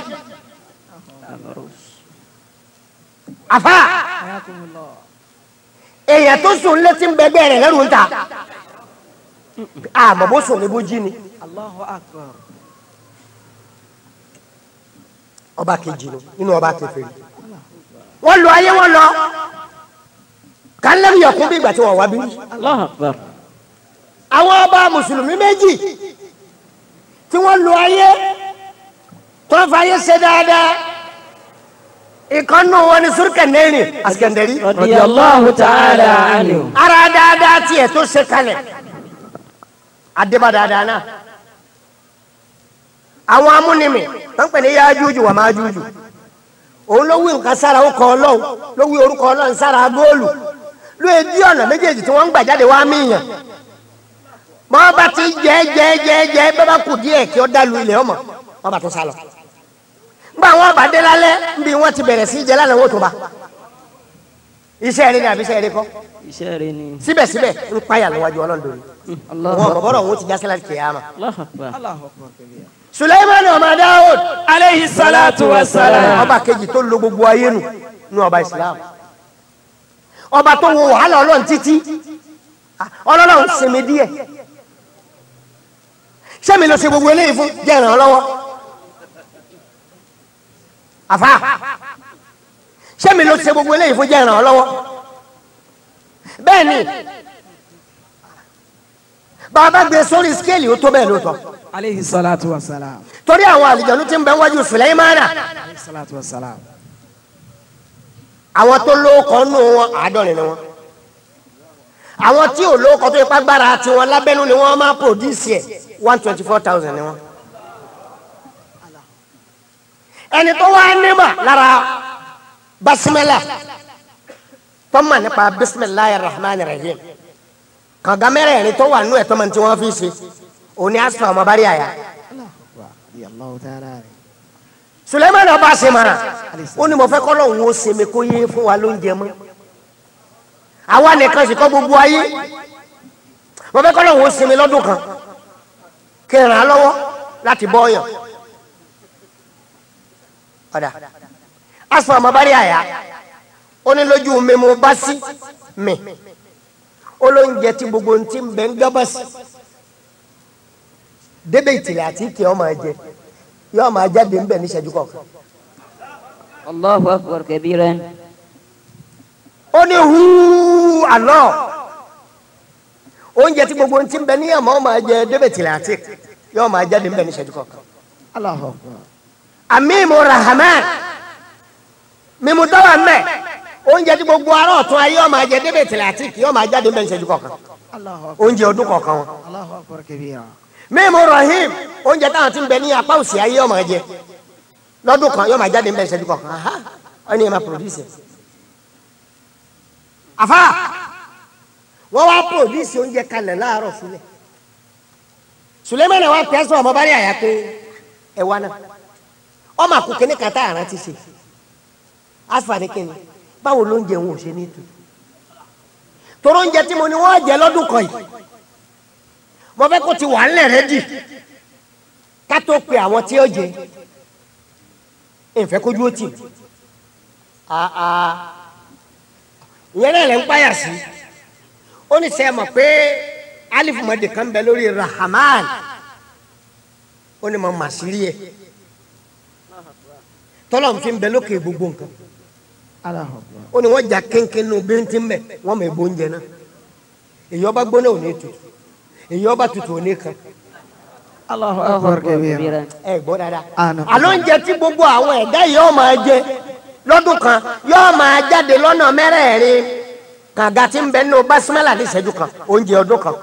àfà
حياكم الله
èèyàn tó sùn létí ń bẹgbẹ́ rẹ̀ lẹ́rù ń ta àmọ́ bó sùn ní bó jí ni
الله أكبر
ọba kejì ni nínú ọba kèfèrí wọ́n lọ ayé wọ́n lọ kálẹ́rù yẹ̀kún bí ìgbà tí wọ́n wá bí
الله أكبر
àwọn ọba mùsùlùmí méjì tí wọ́n lọ ayé tó ń fayé ṣe dáadáa ìkànnù wọn ni Surkaneni Askandari
رضي الله تعالى عنه
ara dáadáa tiẹ̀ tó ṣe kalẹ̀ adébá dáadáa náà àwọn amúnimì tó ń pè ní Yájújù wà Májújù òun ló wí nǹkan sára orúkọ Ọlọ́run ló wí orúkọ Ọlọ́run sára góòlù ló yẹ bí ọ̀nà méjèèjì tí wọ́n ń gbà jáde wá míyàn mọ́ bá ti jẹ́ jẹ́ jẹ́ jẹ́ bá bá kù díẹ̀ kí ó dálu ilẹ̀ ọmọ wọ́n bá tó sálọ. ngbà wọn bá dé lálẹ́ nbí wọ́n ti bẹ̀rẹ̀ sí í jẹ lálẹ́ wọ́n tó bá iṣẹ́ rẹ ni àbí iṣẹ́ rẹ kọ́
إشارني
síbẹ̀síbẹ̀ ń payà níwájú ọlọ́run dòní
الله
wọn
أكبر
bọ̀bọ̀rọ̀ wọn ti jásí láti kìyàmà.
الله أكبر الله أكبر كبيرا
Suleiman ọmọ Dawud
عليه الصلاة والسلام
ọba kejì tó lo gbogbo ayé nù ní ọba Islam ọba tó wo wàhálà ọlọ́run títí ọlọ́run sinmi díẹ̀ sẹ́mi ló ṣe gbogbo eléyìí fún jẹ́ ìràn lọ́wọ́ àfa sẹ́mi ló ṣe gbogbo eléyìí fún jẹ́ ìràn lọ́wọ́ bẹ́ẹ̀ ni bàbá gbé sórí skéèlì ó tó bẹ́ẹ̀ lóòótọ́
Alayhi salatu wa salam.
torí àwọn àlìjànú tí ń bẹ wájú Sùlẹ́mánà
Alayhi salatu wa salam.
àwọn tó lóókọ nù wọn àádọ́rin ni wọn àwọn tí ò lóókọ tó ipá gbára tiwọn lábẹ́nu ni wọ́n máa pòdùsì ẹ̀ one twenty four thousand ni wọn. ẹni tó wá nímọ̀ lára basimẹ́là tọ́mọ̀ nípa bisimilayi rahman rahim kànga mẹ́rẹ̀ẹ̀rin tó wà nínú ẹ̀ tọ́mọ̀ tí wọ́n fi ṣe òní asfa ọmọ bari àyà.
Allahu ta'ala.
Suleiman ọba ṣe mara ó ní mo fẹ́ kọ́ lọ́hùn ó sinmi kó yé fún wa lóúnjẹ mọ́ àwa nìkan sì kọ́ gbogbo ayé mo fẹ́ kọ́ lọ́hùn ó sinmi lọ́dún kan kí n ràn án lọ́wọ́ láti bọ́ ọyàn ọ̀dà asfa ọmọ bari àyà ó ní lójú mi mo bá sí mi ó lóúnjẹ tí gbogbo ti ń bẹ ń gábàsì débè ìtìlẹ̀ àti ìkẹ́ ọmọ ẹ̀jẹ̀ yóò máa jáde ń bẹ̀ ní ìṣẹ́jú kọ̀ọ̀kan.
Allahu akbar kabiran.
ó ní húú àná oúnjẹ tí gbogbo ti ń bẹ ní àmọ́ máa jẹ débè tìlẹ̀ àti yóò máa jáde ń bẹ̀ ní ìṣẹ́jú kọ̀ọ̀kan.
Allahu akbar.
amimu rahman mímu dọ́wà mẹ́ oúnjẹ tí gbogbo ará ọ̀tún ayé yóò máa jẹ débè tìlẹ̀ àti yóò máa jáde ń bẹ̀ ní ìṣẹ́jú kọ̀ọ̀kan
Allahu akbar.
oúnjẹ ọdún kọ̀ọ̀kan wọn.
Allahu akbar kabira.
mímu rahim oúnjẹ táwọn ti ń bẹ ní apá òsì ayé yóò máa jẹ lọ́dún kan yóò máa jáde ń bẹ̀ ní ìṣẹ́jú kọ̀ọ̀kan aha wọ́n ní ẹ máa produce ẹ̀. àfa wọ́n wá produce oúnjẹ kalẹ̀ láàárọ̀ sílẹ̀ Sulemana wa pẹ́ sọ ọmọ bá rí àyà pé ẹ wá náà ọmọ àkùkẹ́ ní kàtà àrà ti ṣe asfani kẹ́ni báwo ló ń jẹ òun ò ṣe ní tu toró oúnjẹ tí mo ní wọ́n jẹ lọ́dún kan yìí mo fẹ́ kó ti wà ńlẹ̀ rẹ́dì ká tó pe àwọn tí ó jẹ ìfẹ́ kójú ó tì mí àà ìyẹn náà lè ń páyà sí ó ní sẹ́ mọ̀ pé alifumadi kan bẹ lórí rahman ó ní mo mà sí rí ẹ tọ́lọ̀ ń fi bẹ lókè gbogbo nǹkan
Allahu akbar.
ó ní wọ́n jà kéńkéń nù bíntín mbẹ wọ́n mọ̀ ebó oúnjẹ náà èyí ọba gbóná ò ní tutù èyí ọba tutù ò ní kan
Allahu
Allahu
akbar
akbar
kabira.
kabiran.
ẹ gbọ́ dáadáa
Àná.
àló oúnjẹ tí gbogbo àwọn ẹ̀dá yìí yóò máa jẹ lọ́dún kan yóò máa jáde lọ́nà mẹ́rẹ̀ẹ̀rin kàga tí ń bẹ nínú basimẹ́là ní ìṣẹ́jú kan oúnjẹ ọdún kan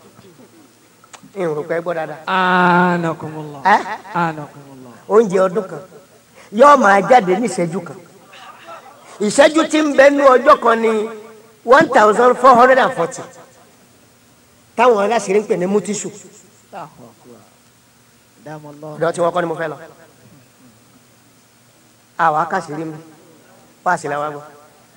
ìrùn pẹ́ gbọ́ dáadáa
Anakumullah.
ẹ
Anakumullah.
oúnjẹ ọdún kan yóò máa jáde ní ìṣẹ́jú kan ìṣẹ́jú tí ń bẹ nínú ọjọ́ kan ní one thousand four hundred and forty táwọn aláṣẹ́rẹ́ ń pè ní mútíṣù
Allahu akbar. Damallahu.
ọ̀dọ̀ tí wọ́n kọ́ ni mo fẹ́ lọ. àwọn akáṣẹ́rẹ́ mi wá sí làwọn gbọ́.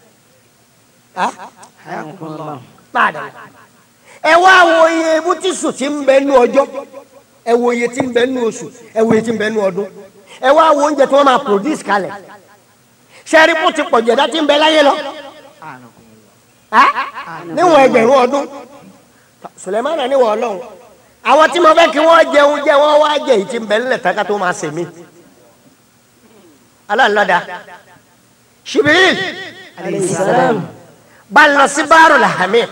Hayakumullah.
máa dà ẹ wá wo iye mútíṣù tí ń bẹ nínú ọjọ́ ẹ wo iye tí ń bẹ nínú oṣù ẹ wo iye tí ń bẹ nínú ọdún ẹ wá wo oúnjẹ tí wọ́n máa produce kalẹ̀ sẹ́rí kó ti pọ̀ jẹ̀dá tí ń bẹ láyé lọ
Anakumullah.
á níwọ̀n ẹgbẹ̀rún ọdún Sùlẹ̀mánà níwọ̀n ọlọ́run àwọn tí mo fẹ́ kí wọ́n jẹun jẹ wọ́n wá jẹ èyí tí ń bẹ nílẹ̀ tàkà tó máa sèmí aláǹlọ́dà Jibril
Alayhi salam.
bá lọ sí báàrù làhámẹ́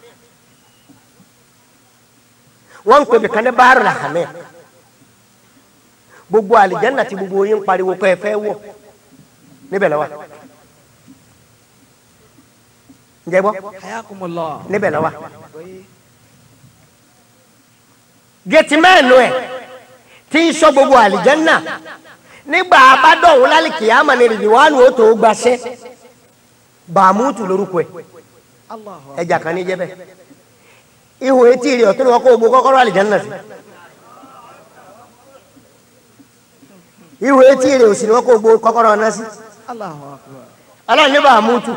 wọ́n ń pè mí kan ní báàrù làhámẹ́ gbogbo àlìjánà tí gbogbo yín ń pariwo pé ẹ fẹ́ wọ̀ níbẹ̀ lọ́wọ́ ǹjẹ́ gbọ́
Hayakumullah.
níbẹ̀ lọ́wọ́ gẹ̀tì mẹ́ẹ̀nù ẹ̀ tí ń sọ gbogbo àlìjánà nígbà abádọ́hùn lálìkì àmà ní rìdìwánù ó tó gbaṣẹ́ bàmútù lórúkọ ẹ̀
Allahu
ẹja kan ní jẹ́bẹ̀ ihò etí rẹ̀ ọ̀tún ni wọ́n kó gbogbo kọ́kọ́rọ́ àlìjánà sí ihò etí rẹ̀ òsì ni wọ́n kó gbogbo kọ́kọ́rọ́ ọ̀nà sí
Allahu akbar.
ọlọ́run ní bàmútù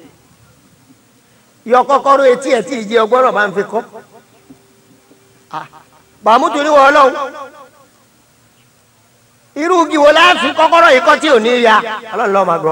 yọ kọ́kọ́rọ́ etí ẹ̀ tí ìjẹ ọgbọ́rọ̀ bá ń fi kọ́ Ah, bàmútù ní wọ́n ọlọ́run irú igi wo láàfin kọ́kọ́rọ́ yìí kọ́ tí ò ní ya ọlọ́run lọ́ọ́ máa gbọ́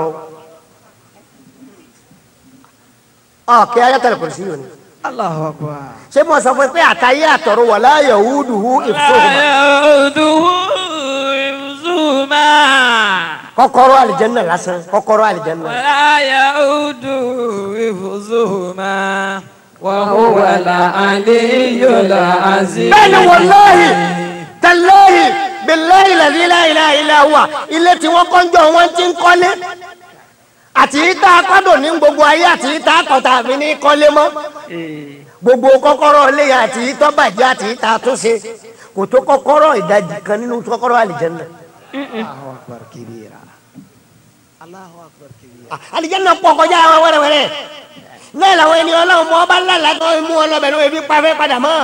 ọ kí ayatollah kò sí yòó ni
Allahu akbar.
ṣé mo sọ fún ẹ pé àtàyé àtọ̀rọ̀ wà láàyè wúdùhù ìfowópamọ́
Yauduhu hifzuhuma.
kọ́kọ́rọ́ àlìjẹ́nà lásán kọ́kọ́rọ́ àlìjẹ́nà
ولا يعود حفظهما
وهو العلي العظيم
bẹ́ẹ̀ ni wàláhì tẹlẹyì bẹlẹyì lẹdílẹ ilẹ ilẹ wa ilé tí wọn kọjọ wọn ti ń kọ́lé àti ìta akọdọ ní gbogbo ayé àti ìta akọta mi ní kọ́lé mọ́ gbogbo kọ́kọ́rọ́ ilé àti ìtọ́ bàjẹ́ àti ìta àtúnṣe kò tó kọ́kọ́rọ́ ìdajì kan nínú kọ́kọ́rọ́ àlìjẹ́nà.
Allahu akbar kabira. Allahu akbar kabira.
àlìjẹ́nà pọ̀ kọjá àwọn wẹ́rẹ́wẹ́rẹ́ náà làwọn ènìyàn ọlọ́run mọ́ ọba ńlá làtọ́ mú wọn lọ́bẹ̀ ní ebi pàfẹ́ padà mọ́.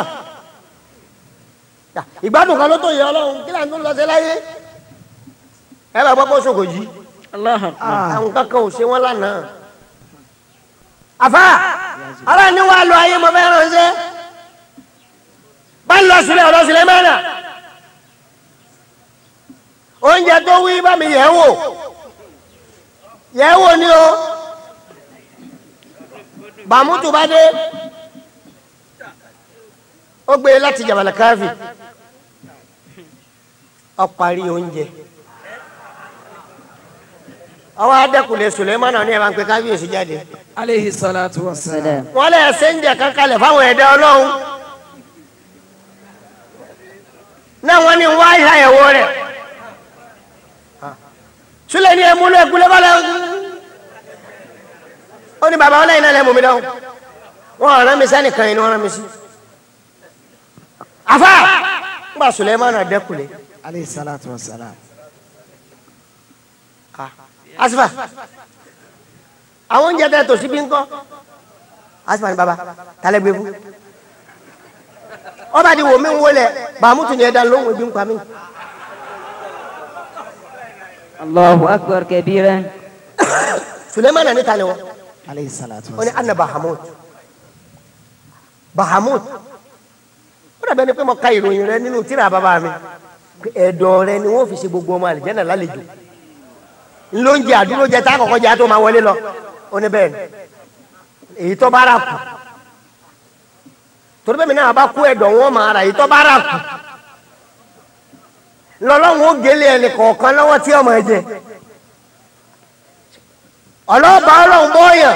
ìgbádùn kan ló tó yẹ ọlọ́run kí láǹtó lọ sí láyé ẹ bá gbọ́ kó sòkò jí
Allahu akbar.
àwọn kankan ò ṣe wọn lánàá. àfa ara ni wàá lọ ayé mọ fẹ́ ránṣẹ́ bá ń lọ sílẹ̀ ọ̀rọ̀ sílẹ̀ mẹ́rin oúnjẹ tó wí bá mi yẹ̀ wò yẹ̀ wò ni o bàmútù bá dé ó gbé láti jàbàlà káfí ó parí oúnjẹ ọwọ́ adẹ́kùnlé Sulemana ní ẹ̀ máa ń pe kábíyèsí jáde
Alayhi salatu wa salam.
Salam.
wọ́n lè ṣe ń jẹ kankanlẹ̀ fáwọn ẹ̀dá ọlọ́run náà wọ́n ní wá ìhàyẹ̀wò rẹ̀ Sule ní ẹmú ló ẹkú lọ́kọ́lẹ́ ó ní bàbá ọlẹ́yìn náà lẹ́mú mi lọ́wọ́ wọ́n rán mi sẹ́nìkan yìí ni wọ́n rán mi sí àfa ń bá Sulemana dẹ́kùnlé
Alayhi salatu wa salam.
asifa àwọn oúnjẹ tẹ tòsí bí ńkọ́ asifa ni baba talẹ gbé fún ọba di wo mi ń wọlé bàmútu ni ẹ da lóhùn ebi ń pa mí
Allahu akbar kabira.
Sulemana ní talẹ wọn
Alayhi salatu
ó
wa
ní
salam.
anna bahamut bahamut ó dàbẹ́ ni pé mo ka ìròyìn rẹ nínú tíra bàbá mi ẹ̀dọ̀ rẹ ni wọ́n fi ṣe gbogbo ọmọ àlìjẹ́nà lálejò ńlóúnjẹ àdúró jẹ tá a kọ́kọ́ jẹ á tó máa wọlé lọ ó ní bẹ́ẹ̀ ni èyí tó bá rà kù torí bẹ́ẹ̀ mi náà bá kú ẹ̀dọ̀ wọn máa rà èyí tó bá rà kù lọ́lọ́run ó gélé ẹnì kọ̀ọ̀kan lọ́wọ́ tí ọmọ ẹ jẹ ọlọ́ọ̀bá ọlọ́run bọ́ọ̀yàn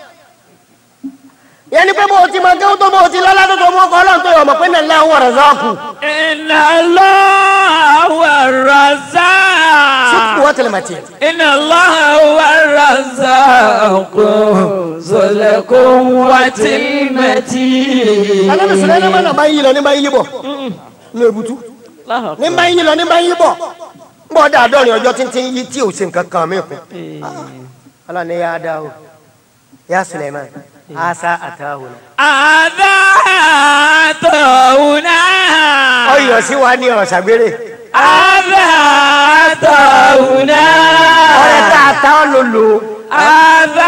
yẹn ni pé bó o ti máa kéwọ́n tó bó o ti lọ́lá tó tó mọ́ ọkọ ọlọ́run tó yọ ọmọ pé nàlẹ́ àwọn ọ̀rọ̀ zọ́ọ̀kù
Inna Allah wa razaq.
sùkú wọ́n tẹ̀lé màtí.
Inna Allah wa razaq. Zul quwwatil matin.
alábi sùlẹ̀ ní mana bá ń yí lọ ní bá ń yí bọ̀ ní ebutu
Allahu
ní
akbar.
bá ń yí lọ ní bá ń yí bọ̀ ń bọ̀ dáa dọ́rin ọjọ́ títí yí tí o ṣe nǹkan kan mí kù. ala ni ya da o ya Suleiman asa atahu na.
Adha tawna.
ọyọ sí wa ní ọ̀rọ̀ ṣàgbére
Adha tawna.
ọ̀rẹ́ tá a ta ọ́ lò lò
Adha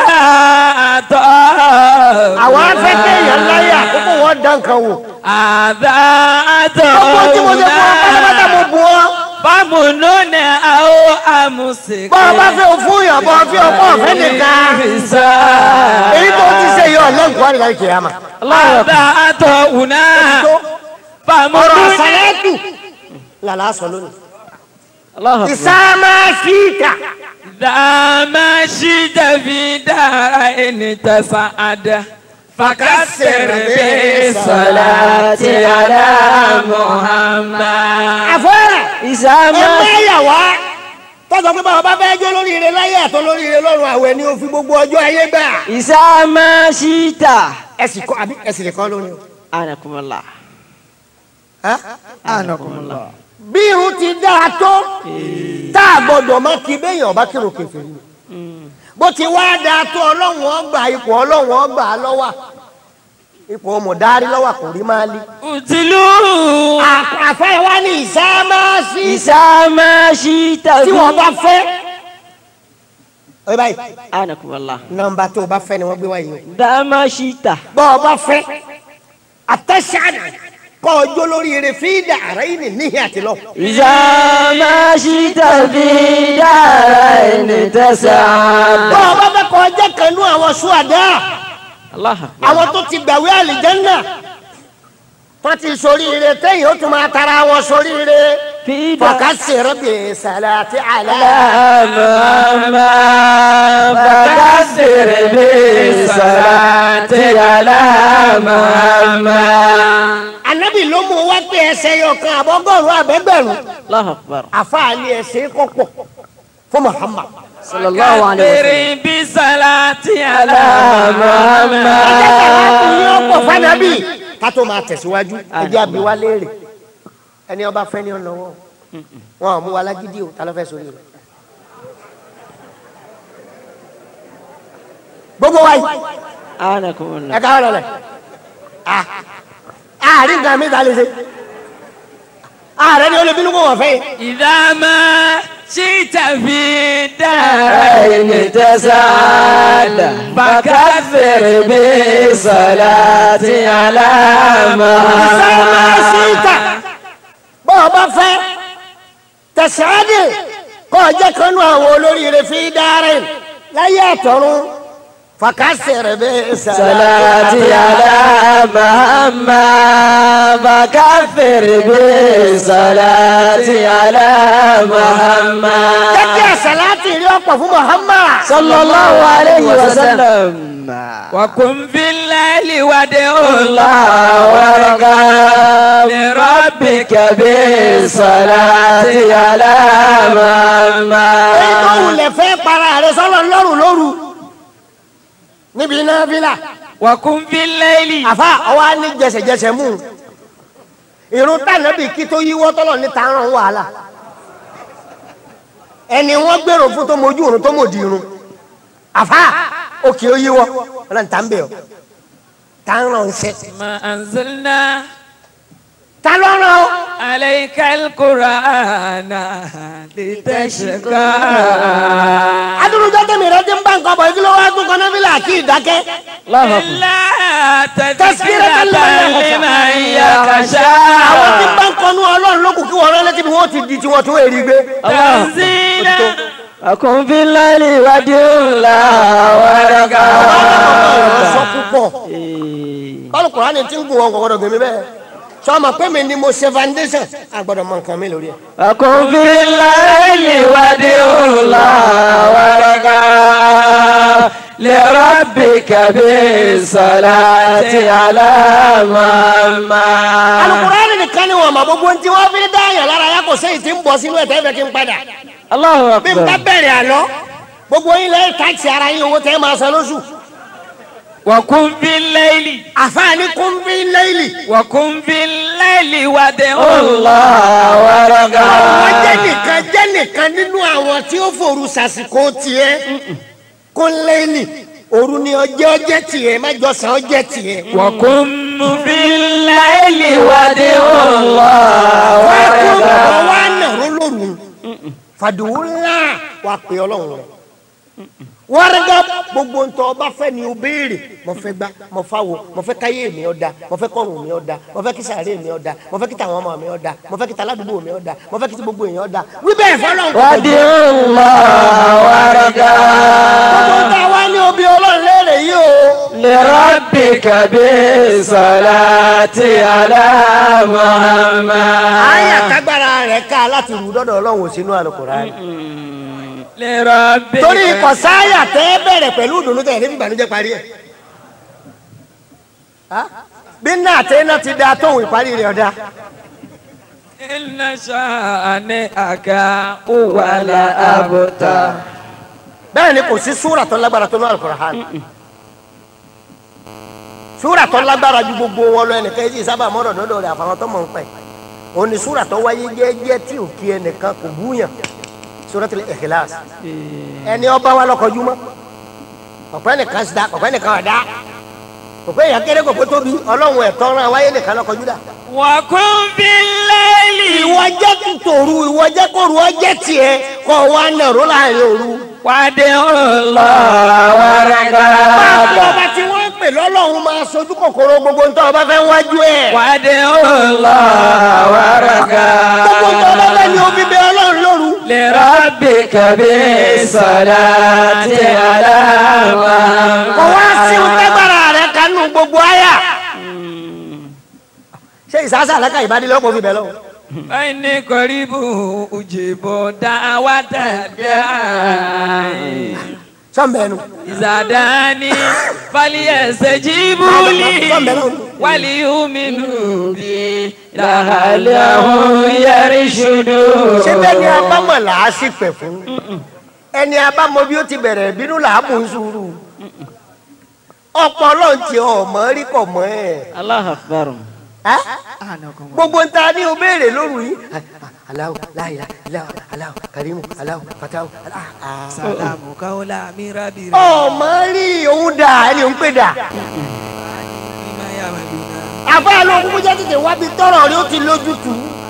tawna.
àwọn afẹ́ kéèyàn láyà kókó wọn dán kan wò
Adha
gbogbo tí mo ṣe fún ọ pátápátá mo
tawna.
bù ọ́
Famununa aw amusik.
bọ́ ọ bá fẹ́ o fún yàn bọ́ ọ fi ọkọ ọ̀fẹ́ nìkan èyí tó ti ṣe yọ ọ̀lẹ́nkọ́ àdìgbà kìyàmà
Adha tawna.
tó ọ̀rọ̀
Famununa.
àṣàlẹ́tù làlá sọ lónìí.
Allahu akbar.
ìsámá síta
إذا ما شئت في دارين تسعد فكسر بالصلاة على محمد
àfọ́rẹ́
Ìsàmà.
ẹgbẹ́ ìyàwó tọ́sọ̀ pé báwa bá fẹ́ jó lóríire láyé àtọ́ lóríire lọ́rùn àwẹ̀ ni o fi gbogbo ọjọ́ ayé gbà.
Ìsàmà ṣíta.
ẹ̀sìn kọ́ àbí ẹ̀sìn lè kọ́ lónìí o.
Anakumullah.
Hah?
أنكم
bí irun ti dáa tó tá a gbọdọ̀ má kí béèyàn bá kírun kèfèrí bó ti wá dáa tó ọlọ́run ọgbà ipò ọlọ́run ọgbà lọ́wà ipò mọ̀dárí lọ́wà kò rí máa lé.
قتلوا
àfẹ́ wa ní ìsámáàsì
Ìsàmà ṣíta.
tí wọ́n bá fẹ́. ọ̀rẹ́ báyìí
Anakumullah.
nọ́mbà tó o bá fẹ́ ni wọ́n gbé wáyé o.
Dàmà ṣíta.
bọ́ ọ bá fẹ́ àtẹ̀sánà kọ́ ọjọ́ lórí eré fídà àrà yìí ní níhìn àti lọ.
Ìsàmà ṣíta fi dára ẹni tẹ̀sán.
bọ́ ọ bá fẹ́ kọ́ ọjọ́ kanú àwọn ṣúàdá
Allahu akbar.
àwọn tó ti gbàwé àlìjẹ́nà tó ti sórí ire téyìn ó tún máa tara wọn sórí ire
Fi
fọkà sèrè bè sàlàtì àlà.
محمد فكسر بالصلاة على محمد
ànábì ló mú wá pé ẹ ẹsẹ̀ yọkan àbọ̀gọ́rùn abẹ́gbẹ̀rún
الله أكبر
àfààní ẹsẹ̀ kọ́pọ̀ fún Muhammad.
صلى الله عليه وسلم
كبر بصلاة على
ẹjẹ sàlátù ní
محمد
ọ̀pọ̀ fanabi ká tó máa tẹ̀síwájú ẹjẹ àbí wa léèrè ẹni ọba fẹ́ ní ọ̀nà wọn wọn ò mú wa lágídí o ta ló fẹ́ sórí rẹ̀. gbogbo wa yìí
أعانكم الله
ẹ ká ọ̀rọ̀ rẹ̀ àárín nǹkan mi ta lè ṣe ààrẹ ni ó lè bínú kó wọ́n fẹ́ yìí.
إذا ما شئت في دار
عين تسعد فكفر بالصلاة على
sẹ́yìn máa ṣí ìta
محمد
bọ́ ọ bá fẹ́ tẹ̀síádì kọ́ ọ jẹ́ kanú àwọn olóríire fi dáre láyé àtọ̀run fàkàsẹ̀rẹ̀ bẹ́ẹ̀
صلاة على محمد فكفر بالصلاة على محمد
jẹ́kí àṣàláàtì rí ọ̀pọ̀ fún Muhammad.
صلى الله عليه وسلم
وقم في الليل وادعو
الله وارغب لربك بالصلاة على
èyí tó
محمد
wulẹ̀ fẹ́ para rẹ̀ sọ́lọ́ lọ́rùn lóru níbi iná fílà
وقم في الليل
àfa ọwọ́ á ní jẹsẹ̀jẹsẹ̀ mú un. irun tànàbì kí tó yíwọ́ tọ́lọ̀ ní tààràn wàhálà ẹni wọ́n gbèrò fún tó mojú irun tó mòdì irun àfa òkè ó yíwọ́ ọlọ́run tá ń bẹ̀ ọ́ tààràn ń sẹ́
ما أنزلنا
ta lọ́rùn ọ́
عليك القرآن لتشقى
adúlùjọ́ tẹ̀mí rẹ ti ń bá nǹkan bọ̀ kí ló wá tún kan náà fílà kí ìdákẹ́
الله أكبر
إلا
تذكرة
تذكرة
لمن
لمن
àwọn tí ń
يخشى
bá ń kọnu ọlọ́run ló kù kí wọ́n rán létí bí wọ́n ti di tiwọn tó èrì gbé.
تنزيلا
أكن في الليل وديو الله
sọ
ورقا
púpọ̀ báwo kùránì tí ń gùn wọn kọ̀kọ́dọ̀ gbèmí bẹ́ẹ̀ sọ ma pé mi ni mo ṣe foundation àgbọ̀dọ̀ mọ nǹkan mi lórí ẹ̀.
أكن في الليل وديو الله ورقا لربك بالصلاة على محمد
alukùránì nìkan ni wọn ma gbogbo ntí wọn fi dá yàn lára yà kò sẹ́yìn tí ń bọ̀ sínú ẹ̀ tẹ́ fẹ́ kí n padà
الله
bí n bá
أكبر
bẹ̀rẹ̀ àlọ́ gbogbo yín lẹ́yìn táàkì ara yín owó tẹ́ máa san lóṣù
وقم في الليل
àfààní kún bí lẹ́yìnì
وقم في الليل وادعو
الله ورقا
wọ́n jẹ́ nìkan jẹ́ nìkan nínú àwọn tí ó fòru sàsìkò tiẹ̀ kún lẹ́yìnì òru ni ọjẹ́ ọjẹ́ tiẹ̀ má jọ sàn ọjẹ́ tiẹ̀.
وقم في الليل وادعو
الله
wọ́n kó
ورقا
bọ̀ wá nàró lóru fàdùwù ńlá wà pé ọlọ́run rẹ̀ wọ́n rẹ́gá gbogbo ntọ́ ọba fẹ́ ni o béèrè mo fẹ́ gbá mo fẹ́ wo mo fẹ́ káyé mi ọ̀dà mo fẹ́ kọ́run mi ọ̀dà mo fẹ́ kí sàárè mi ọ̀dà mo fẹ́ kí tàwọn ọmọ mi ọ̀dà mo fẹ́ kí tàládùúgbò mi ọ̀dà mo fẹ́ kí ti gbogbo èèyàn ọ̀dà wí bẹ́ẹ̀ fọlọ́run kò tó jẹ́.
وديو الله ورقا
gbogbo ntọ́ wa ní obi ọlọ́run léèrè yìí o.
لربك بالصلاة على محمد
àyà kágbára rẹ̀ ká láti rú dọ́dọ̀ ọlọ́run ò sínú Al-Qur'an.
لربك
torí ikọ̀ sáyà tẹ́ bẹ̀rẹ̀ pẹ̀lú ìdùnnú tẹ̀ níbi ìbànújẹ́ parí ẹ̀. bí náà tẹ́ náà ti da tóun ìparí rẹ̀ ọ̀dà.
إن شانئك هو
ولا أبتر
bẹ́ẹ̀ ni kò sí súrà tó lágbára tó ní Al-Qur'an. súrà tó lágbára ju gbogbo wọn lọ ẹnìkan yìí sábà mọ́rọ̀ dọ́dọ̀ rẹ̀ àfàwọn tó mọ̀ ń pẹ̀. òun ni súrà tó wáyé jẹ́jẹ́ tí ò kí ẹnìkan kò búyàn Suratul Ikhlas. ẹni ọba wa lọkọjú mọ́ ọ̀pẹ́ nìkan sí da ọ̀pẹ́ nìkan ọ̀dá ọ̀pẹ́ ìyá kéré kò pé tóbi ọlọ́run ẹ̀tọ́ rán wáyé nìkan lọkọjú dà.
وقم في الليل
ìwọ jẹ́ tòru ìwọ jẹ́ kóru ọjẹ́ tiẹ̀ kọ́ wa nàró láàrin òru.
وادعو الله
Báàbọ̀ ọba tí wọ́n ń pè lọ́lọ́run máa sojú kòkòrò gbogbo ntọ́ ọba fẹ́ wájú ẹ̀.
وادعو الله
Gbogbo ntọ́ ọba fẹ́ ni omi bẹ ọlọ́run lóru.
لربك بالصلاة على
Kò wá sí
محمد
ọ̀tẹ́gbàrà rẹ̀ kanú gbogbo àyà. Ṣé ìsásà àlákà ìbádìlọ́pọ̀ fi bẹ̀ lọ?
فإني قريب أجيب دعوة الداعي
Sọ́mbẹ́nu.
إذا دعاني فليستجيبوا لي وليؤمنوا بي
لعلهم يرشدون
ṣé bẹ́ẹ̀ ni abámọ̀ là á sì pẹ̀ fún ẹni abámọ̀ bí ó ti bẹ̀rẹ̀ bínú là á mú sùúrù ọ̀pọ̀ ọlọ́run tí ọmọ rí kọ̀ mọ́ ẹ̀
الله أكبر
ẹ́ gbogbo ń ta ní o béèrè lóru yìí aláwọ láyà aláwọ aláwọ karimu aláwọ fatawu aláwọ.
Salamu kaula mirabira.
ọmọ rí òun dà ẹni òun pè dà
Bima ya madina.
àbá ló kúkú jẹ́ tètè wábi tọrọ rí ó ti lójútu.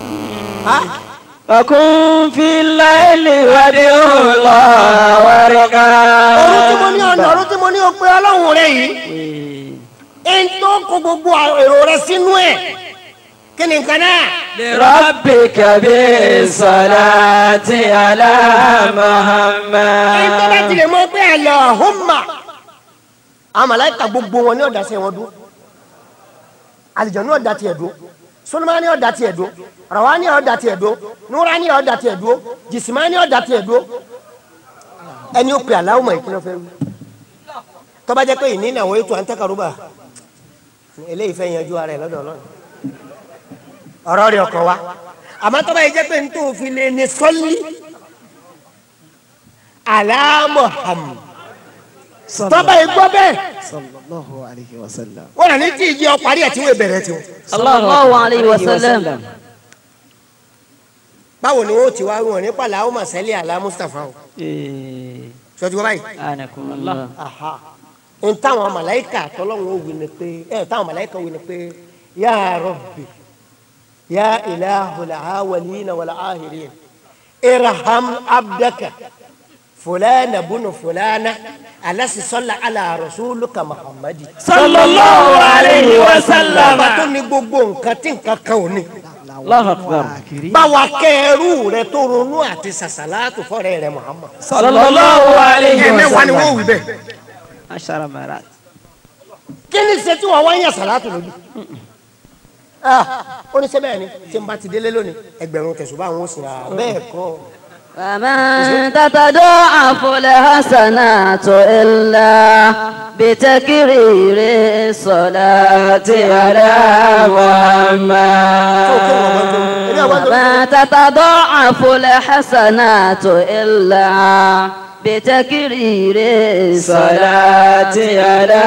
فكن في الليل وادعو الله ورقا
ọ̀run tí mo ní ọ̀nà ọ̀run tí mo ní o pé ọlọ́run rẹ yìí ẹni tó kó gbogbo èrò rẹ sínú ẹ̀ kí ni nǹkan náà.
ربك بالصلاة على
ẹni tó bá
محمد
tilẹ̀ mọ́ pé Allahumma àwọn màláíkà gbogbo wọn ní ọ̀dà sí wọn dúró àlìjọ ní ọ̀dà tiẹ̀ dúró Sulemani ní ọ̀dà tiẹ̀ dúró Rawani ní ọ̀dà tiẹ̀ dúró Nura ní ọ̀dà tiẹ̀ dúró Jisima ní ọ̀dà tiẹ̀ dúró ẹni ó pe Allahumma ìkíni ọ̀fẹ́ wí tó bá jẹ́ pé ìní ìnáwó ètò àǹtẹ̀kàrúbà eléyìí fẹ́ yanjú ara ẹ̀ lọ́dọ̀ Ọlọ́run ọ̀rọ̀ rẹ̀ ọkọ̀ wa àmọ́ tó bá yẹ jẹ́ pé n tó fi lè ní sọ́lí ala Muhammad tọ́ba yìí gbọ́ bẹ́ẹ̀
sallallahu alayhi wa sallam.
wọ́n rà ní tí ìjì ọ parí ẹ̀ tí wọ́n bẹ̀rẹ̀ tiwọn.
صلى الله عليه وسلم
báwo ni wọ́n ti wá wọn nípa làwọn máa sẹ́lẹ̀ àlá Mustapha o
إيه.
sọ́jú báyìí.
أنكم الله
aha n táwọn màláìkà tọ́lọ́wọ́n ó wí ni pé ẹ táwọn màláìkà wí ni pé ya Rabbi ya ilahul awwalina wal akhirin irham abdaka fulana bunu fulana alasi sọlá ala rasulika muhammadi.
صلى الله عليه وسلم
bàbá tó ní gbogbo nǹkan tí nǹkan kan ò ní.
الله أكبر
báwa kẹrù rẹ tó ronú àti sàṣàlátù fọrẹ rẹ muhammad.
صلى الله عليه
ẹ̀mẹ́wàá ni wọ́n
وسلم
wí bẹ́ẹ̀.
عشر مرات
kí ni ṣe tí wọ́n wá ń yà sàlátù lójú. Ah, ó ní sẹ́bẹ̀ ni tí n bá ti délé lónìí ẹgbẹ̀rún tẹ̀sùbá àwọn oṣù rà bẹ́ẹ̀ kọ́.
ومن تتضاعف الحسنات إلا بتكرير الصلاة على محمد وما تتضاعف الحسنات إلا بتكرير الصلاة على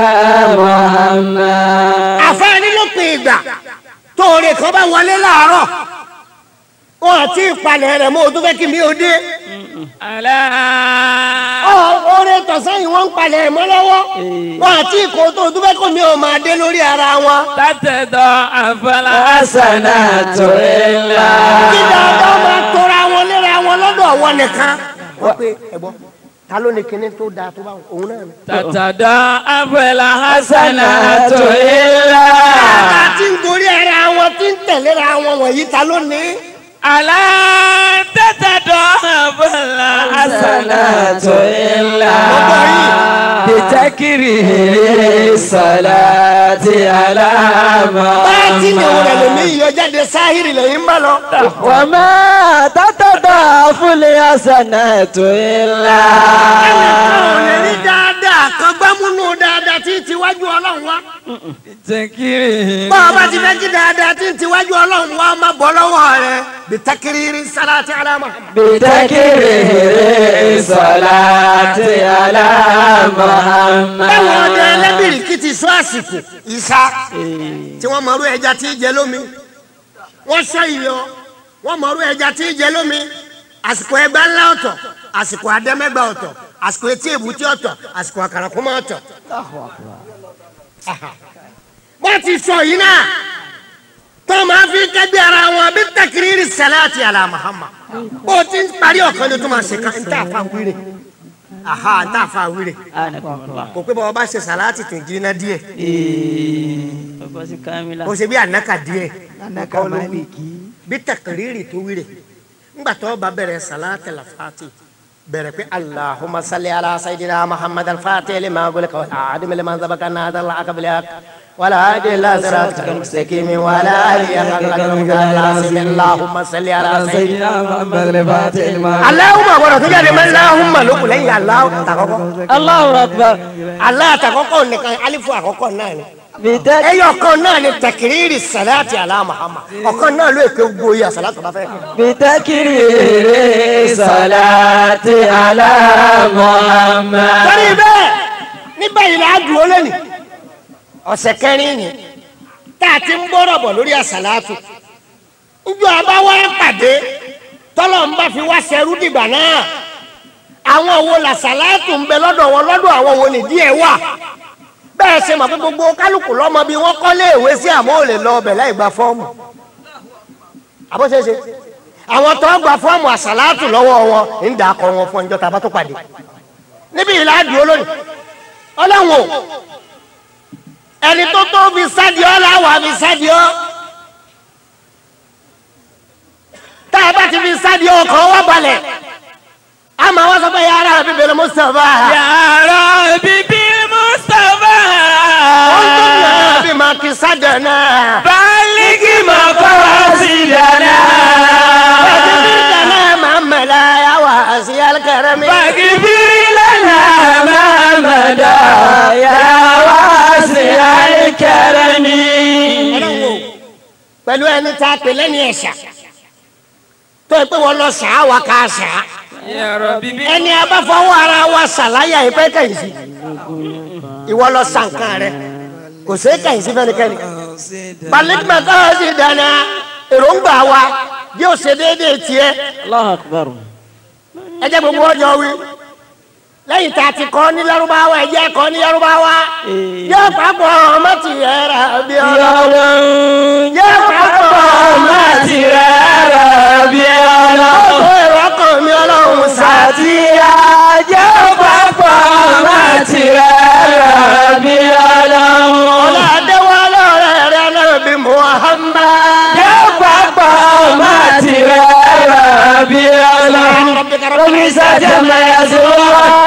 محمد
àfẹ́ni ló pe ìgbà tóore kan bá wọlé láàárọ̀ wọn àti ìpalẹ̀ rẹ̀ mọ́ o tó fẹ́ kí mi ò dé.
Ala.
Ọ- oore tọ̀sán yìí wọ́n ń palẹ̀ mọ́ lọ́wọ́ wọn àti ìkó tó o tó fẹ́ kó mi ò máa dé lórí ara wọn.
Tatẹ̀dọ̀ àfọlá.
حسنات إلا
kí dáadáa máa tora wọn léra wọn lọ́dọ̀ wọn nìkan. wọ́n pe ẹ̀gbọ́n ta ló ní kinní tó dáa tó bá wọn òun náà ni.
Tatẹ̀dọ̀ àfọlá
حسنات
hasanatu.
إلا
ta ti ń gorí ara wọn ti ń tẹ̀léra wọn wọ̀nyí ta ló ní.
Ala tatẹ̀dọ̀ àfọlá
حسنات
hasanatu.
إلا
Gbogbo yìí.
بتكرير الصلاة على
báàtì ni òun rẹ̀ lè ní
محمد
iyọ̀ jáde sáhìrì lẹ́yìn bá lọ.
وما تتضاعف الحسنات إلا
àwọn lè rí dáadáa kan gbámúnú dáadáa tí ń tiwájú ọlọ́run wá.
Tẹ̀kiri.
bá a bá ti fẹ́ kí dáadáa tí ń tiwájú ọlọ́run wá má bọ́ lọ́wọ́ rẹ̀ bí takiriri salati ala Muhammad.
بتكرير الصلاة على
báwo ọdẹ
محمد
ẹlẹ́bìrì kì í ti sọ àsìkò ìsá tí wọ́n mọ̀rú ẹja tí ń jẹ lómi wọ́n sọ ìyọ wọ́n mọ̀rú ẹja tí ń jẹ lómi àsìkò ẹgbẹ́ ńlá ọ̀tọ̀ àsìkò àdẹ́mẹ́gbà ọ̀tọ̀ àsìkò etí èbúté ọ̀tọ̀ àsìkò àkàràkùmọ̀ ọ̀tọ̀. wọ́n ti sọ yìí náà tó máa fi kẹ́gbẹ́ ara wọn bí takiriri salati ala Muhammad bó o ti ń parí ọ̀kan ni tó máa ṣe kan ń tà fà wíre aha ń tà fà wíre
أنكم الله
kò pé bàbá bá ṣe sàláàtì tó ń jiná díẹ̀
وقوس كاملة
kò ṣe bí ànákà díẹ̀
anaka maliki.
bí tẹkẹrìrì tó wíre ńgbà tó bá bẹ̀rẹ̀ sàláàtì làfàtì bẹ̀rẹ̀ pé alahuma salli ala sayidina muhammad alfati lima gulika wal aadimi lima zabaka nada la akabilak wala adi la siratika almustaqimi wala ali akakalakalmi allahumma salli ala sayidina
محمد الفاتح لما
alahuma gbọdọ̀ tó jáde mọ́ alahuma ló kù lẹ́yìn alahu takọ́kọ́
الله أكبر
alahu takọ́kọ́ nìkan alifu àkọ́kọ́ náà ni
بتكبير
ẹyọ kan náà ni tẹkiriri salati ala Muhammad ọ̀kan náà ló èké gbogbo yà salatu bá fẹ́ kí.
بتكرير صلاة على محمد
torí bẹ́ẹ̀ nígbà yìí la dùn ó lẹ́nu ọ̀sẹ̀ kẹrin ni tá a ti ń gbọ́rọ̀ bọ̀ lórí àsàlátù njọ́ abáwá pàdé tọ́lọ̀ ń bá fi wá sẹ́rú dìgbà náà àwọn wo làsàlátù ń bẹ lọ́dọ̀ wọn lọ́dọ̀ àwọn wo nìdí ẹ̀ wà bẹ́ẹ̀ ṣe mọ̀ pé gbogbo kálukú lọ́mọ bíi wọ́n kọ́lé ìwé sí àmọ́ ò lè lọ ọbẹ̀ láì gba fọ́ọ̀mù àbọ̀ṣeṣe àwọn tó ń gba fọ́ọ̀mù àsàlátù lọ́wọ́ wọn ń dà kọ́ wọn fún ọjọ́ tá a bá tó pàdé níbi ìlà dùn olónìí ọlọ́run o ẹni tó tó fi sádìọ́ làwọn àfi sádìọ́ tá a bá ti fi sádìọ́ ọkàn wá balẹ̀ àmọ́ wọ́n sọ pé yàrá rẹ̀ bíbélì Mustapha
yàrá bíbí mustapha.
wọ́n tó yàrá bí màá kí sádìọ́ náà.
bálíkì máa kọ́ sí dáná.
فكبرتنا محمد يا واسع الكرم
fàgìbìrì lẹ́nà
محمد يا واسع الكرم
pẹ̀lú ẹni tá a pè lẹ́ni ẹ̀ṣà tó yẹ pé wọ́n lọ ṣàá wa ká ṣàá
yàrá bíbí.
ẹni abáfọwọ́ ara wa ṣàlàyé ìpẹ́ kẹ̀yìn sí ìwọ lọ sànkàn rẹ kò sí kẹ̀yìn sí fẹ́nikẹ́ni balikima tó o ti dáná èròǹgbà wa yóò ṣe déédéé tiẹ̀
الله أكبر
ẹ jẹ́ gbogbo ọjọ́ wí lẹ́yìn tá a ti kọ́ ní Lárúbáwá ẹ jẹ́ kọ́ ní Lárúbáwá yóò papọ̀ ọmọ ti yẹ ra bí ọlọ́ yóò papọ̀ ọmọ ti yẹ ra bí ọlọ́ ọkọ̀ èrò ọkàn mi ọlọ́run sàtì
ajẹ́ pápá máa ti rẹ̀ bí ọlọ́run.
ọ̀làdéwálé rẹ̀ rẹ̀ náà bí Muhammad.
Jẹ́ pápá máa ti rẹ̀ bí ọlọ́run. Omi sájà máa yà sí wọ́n.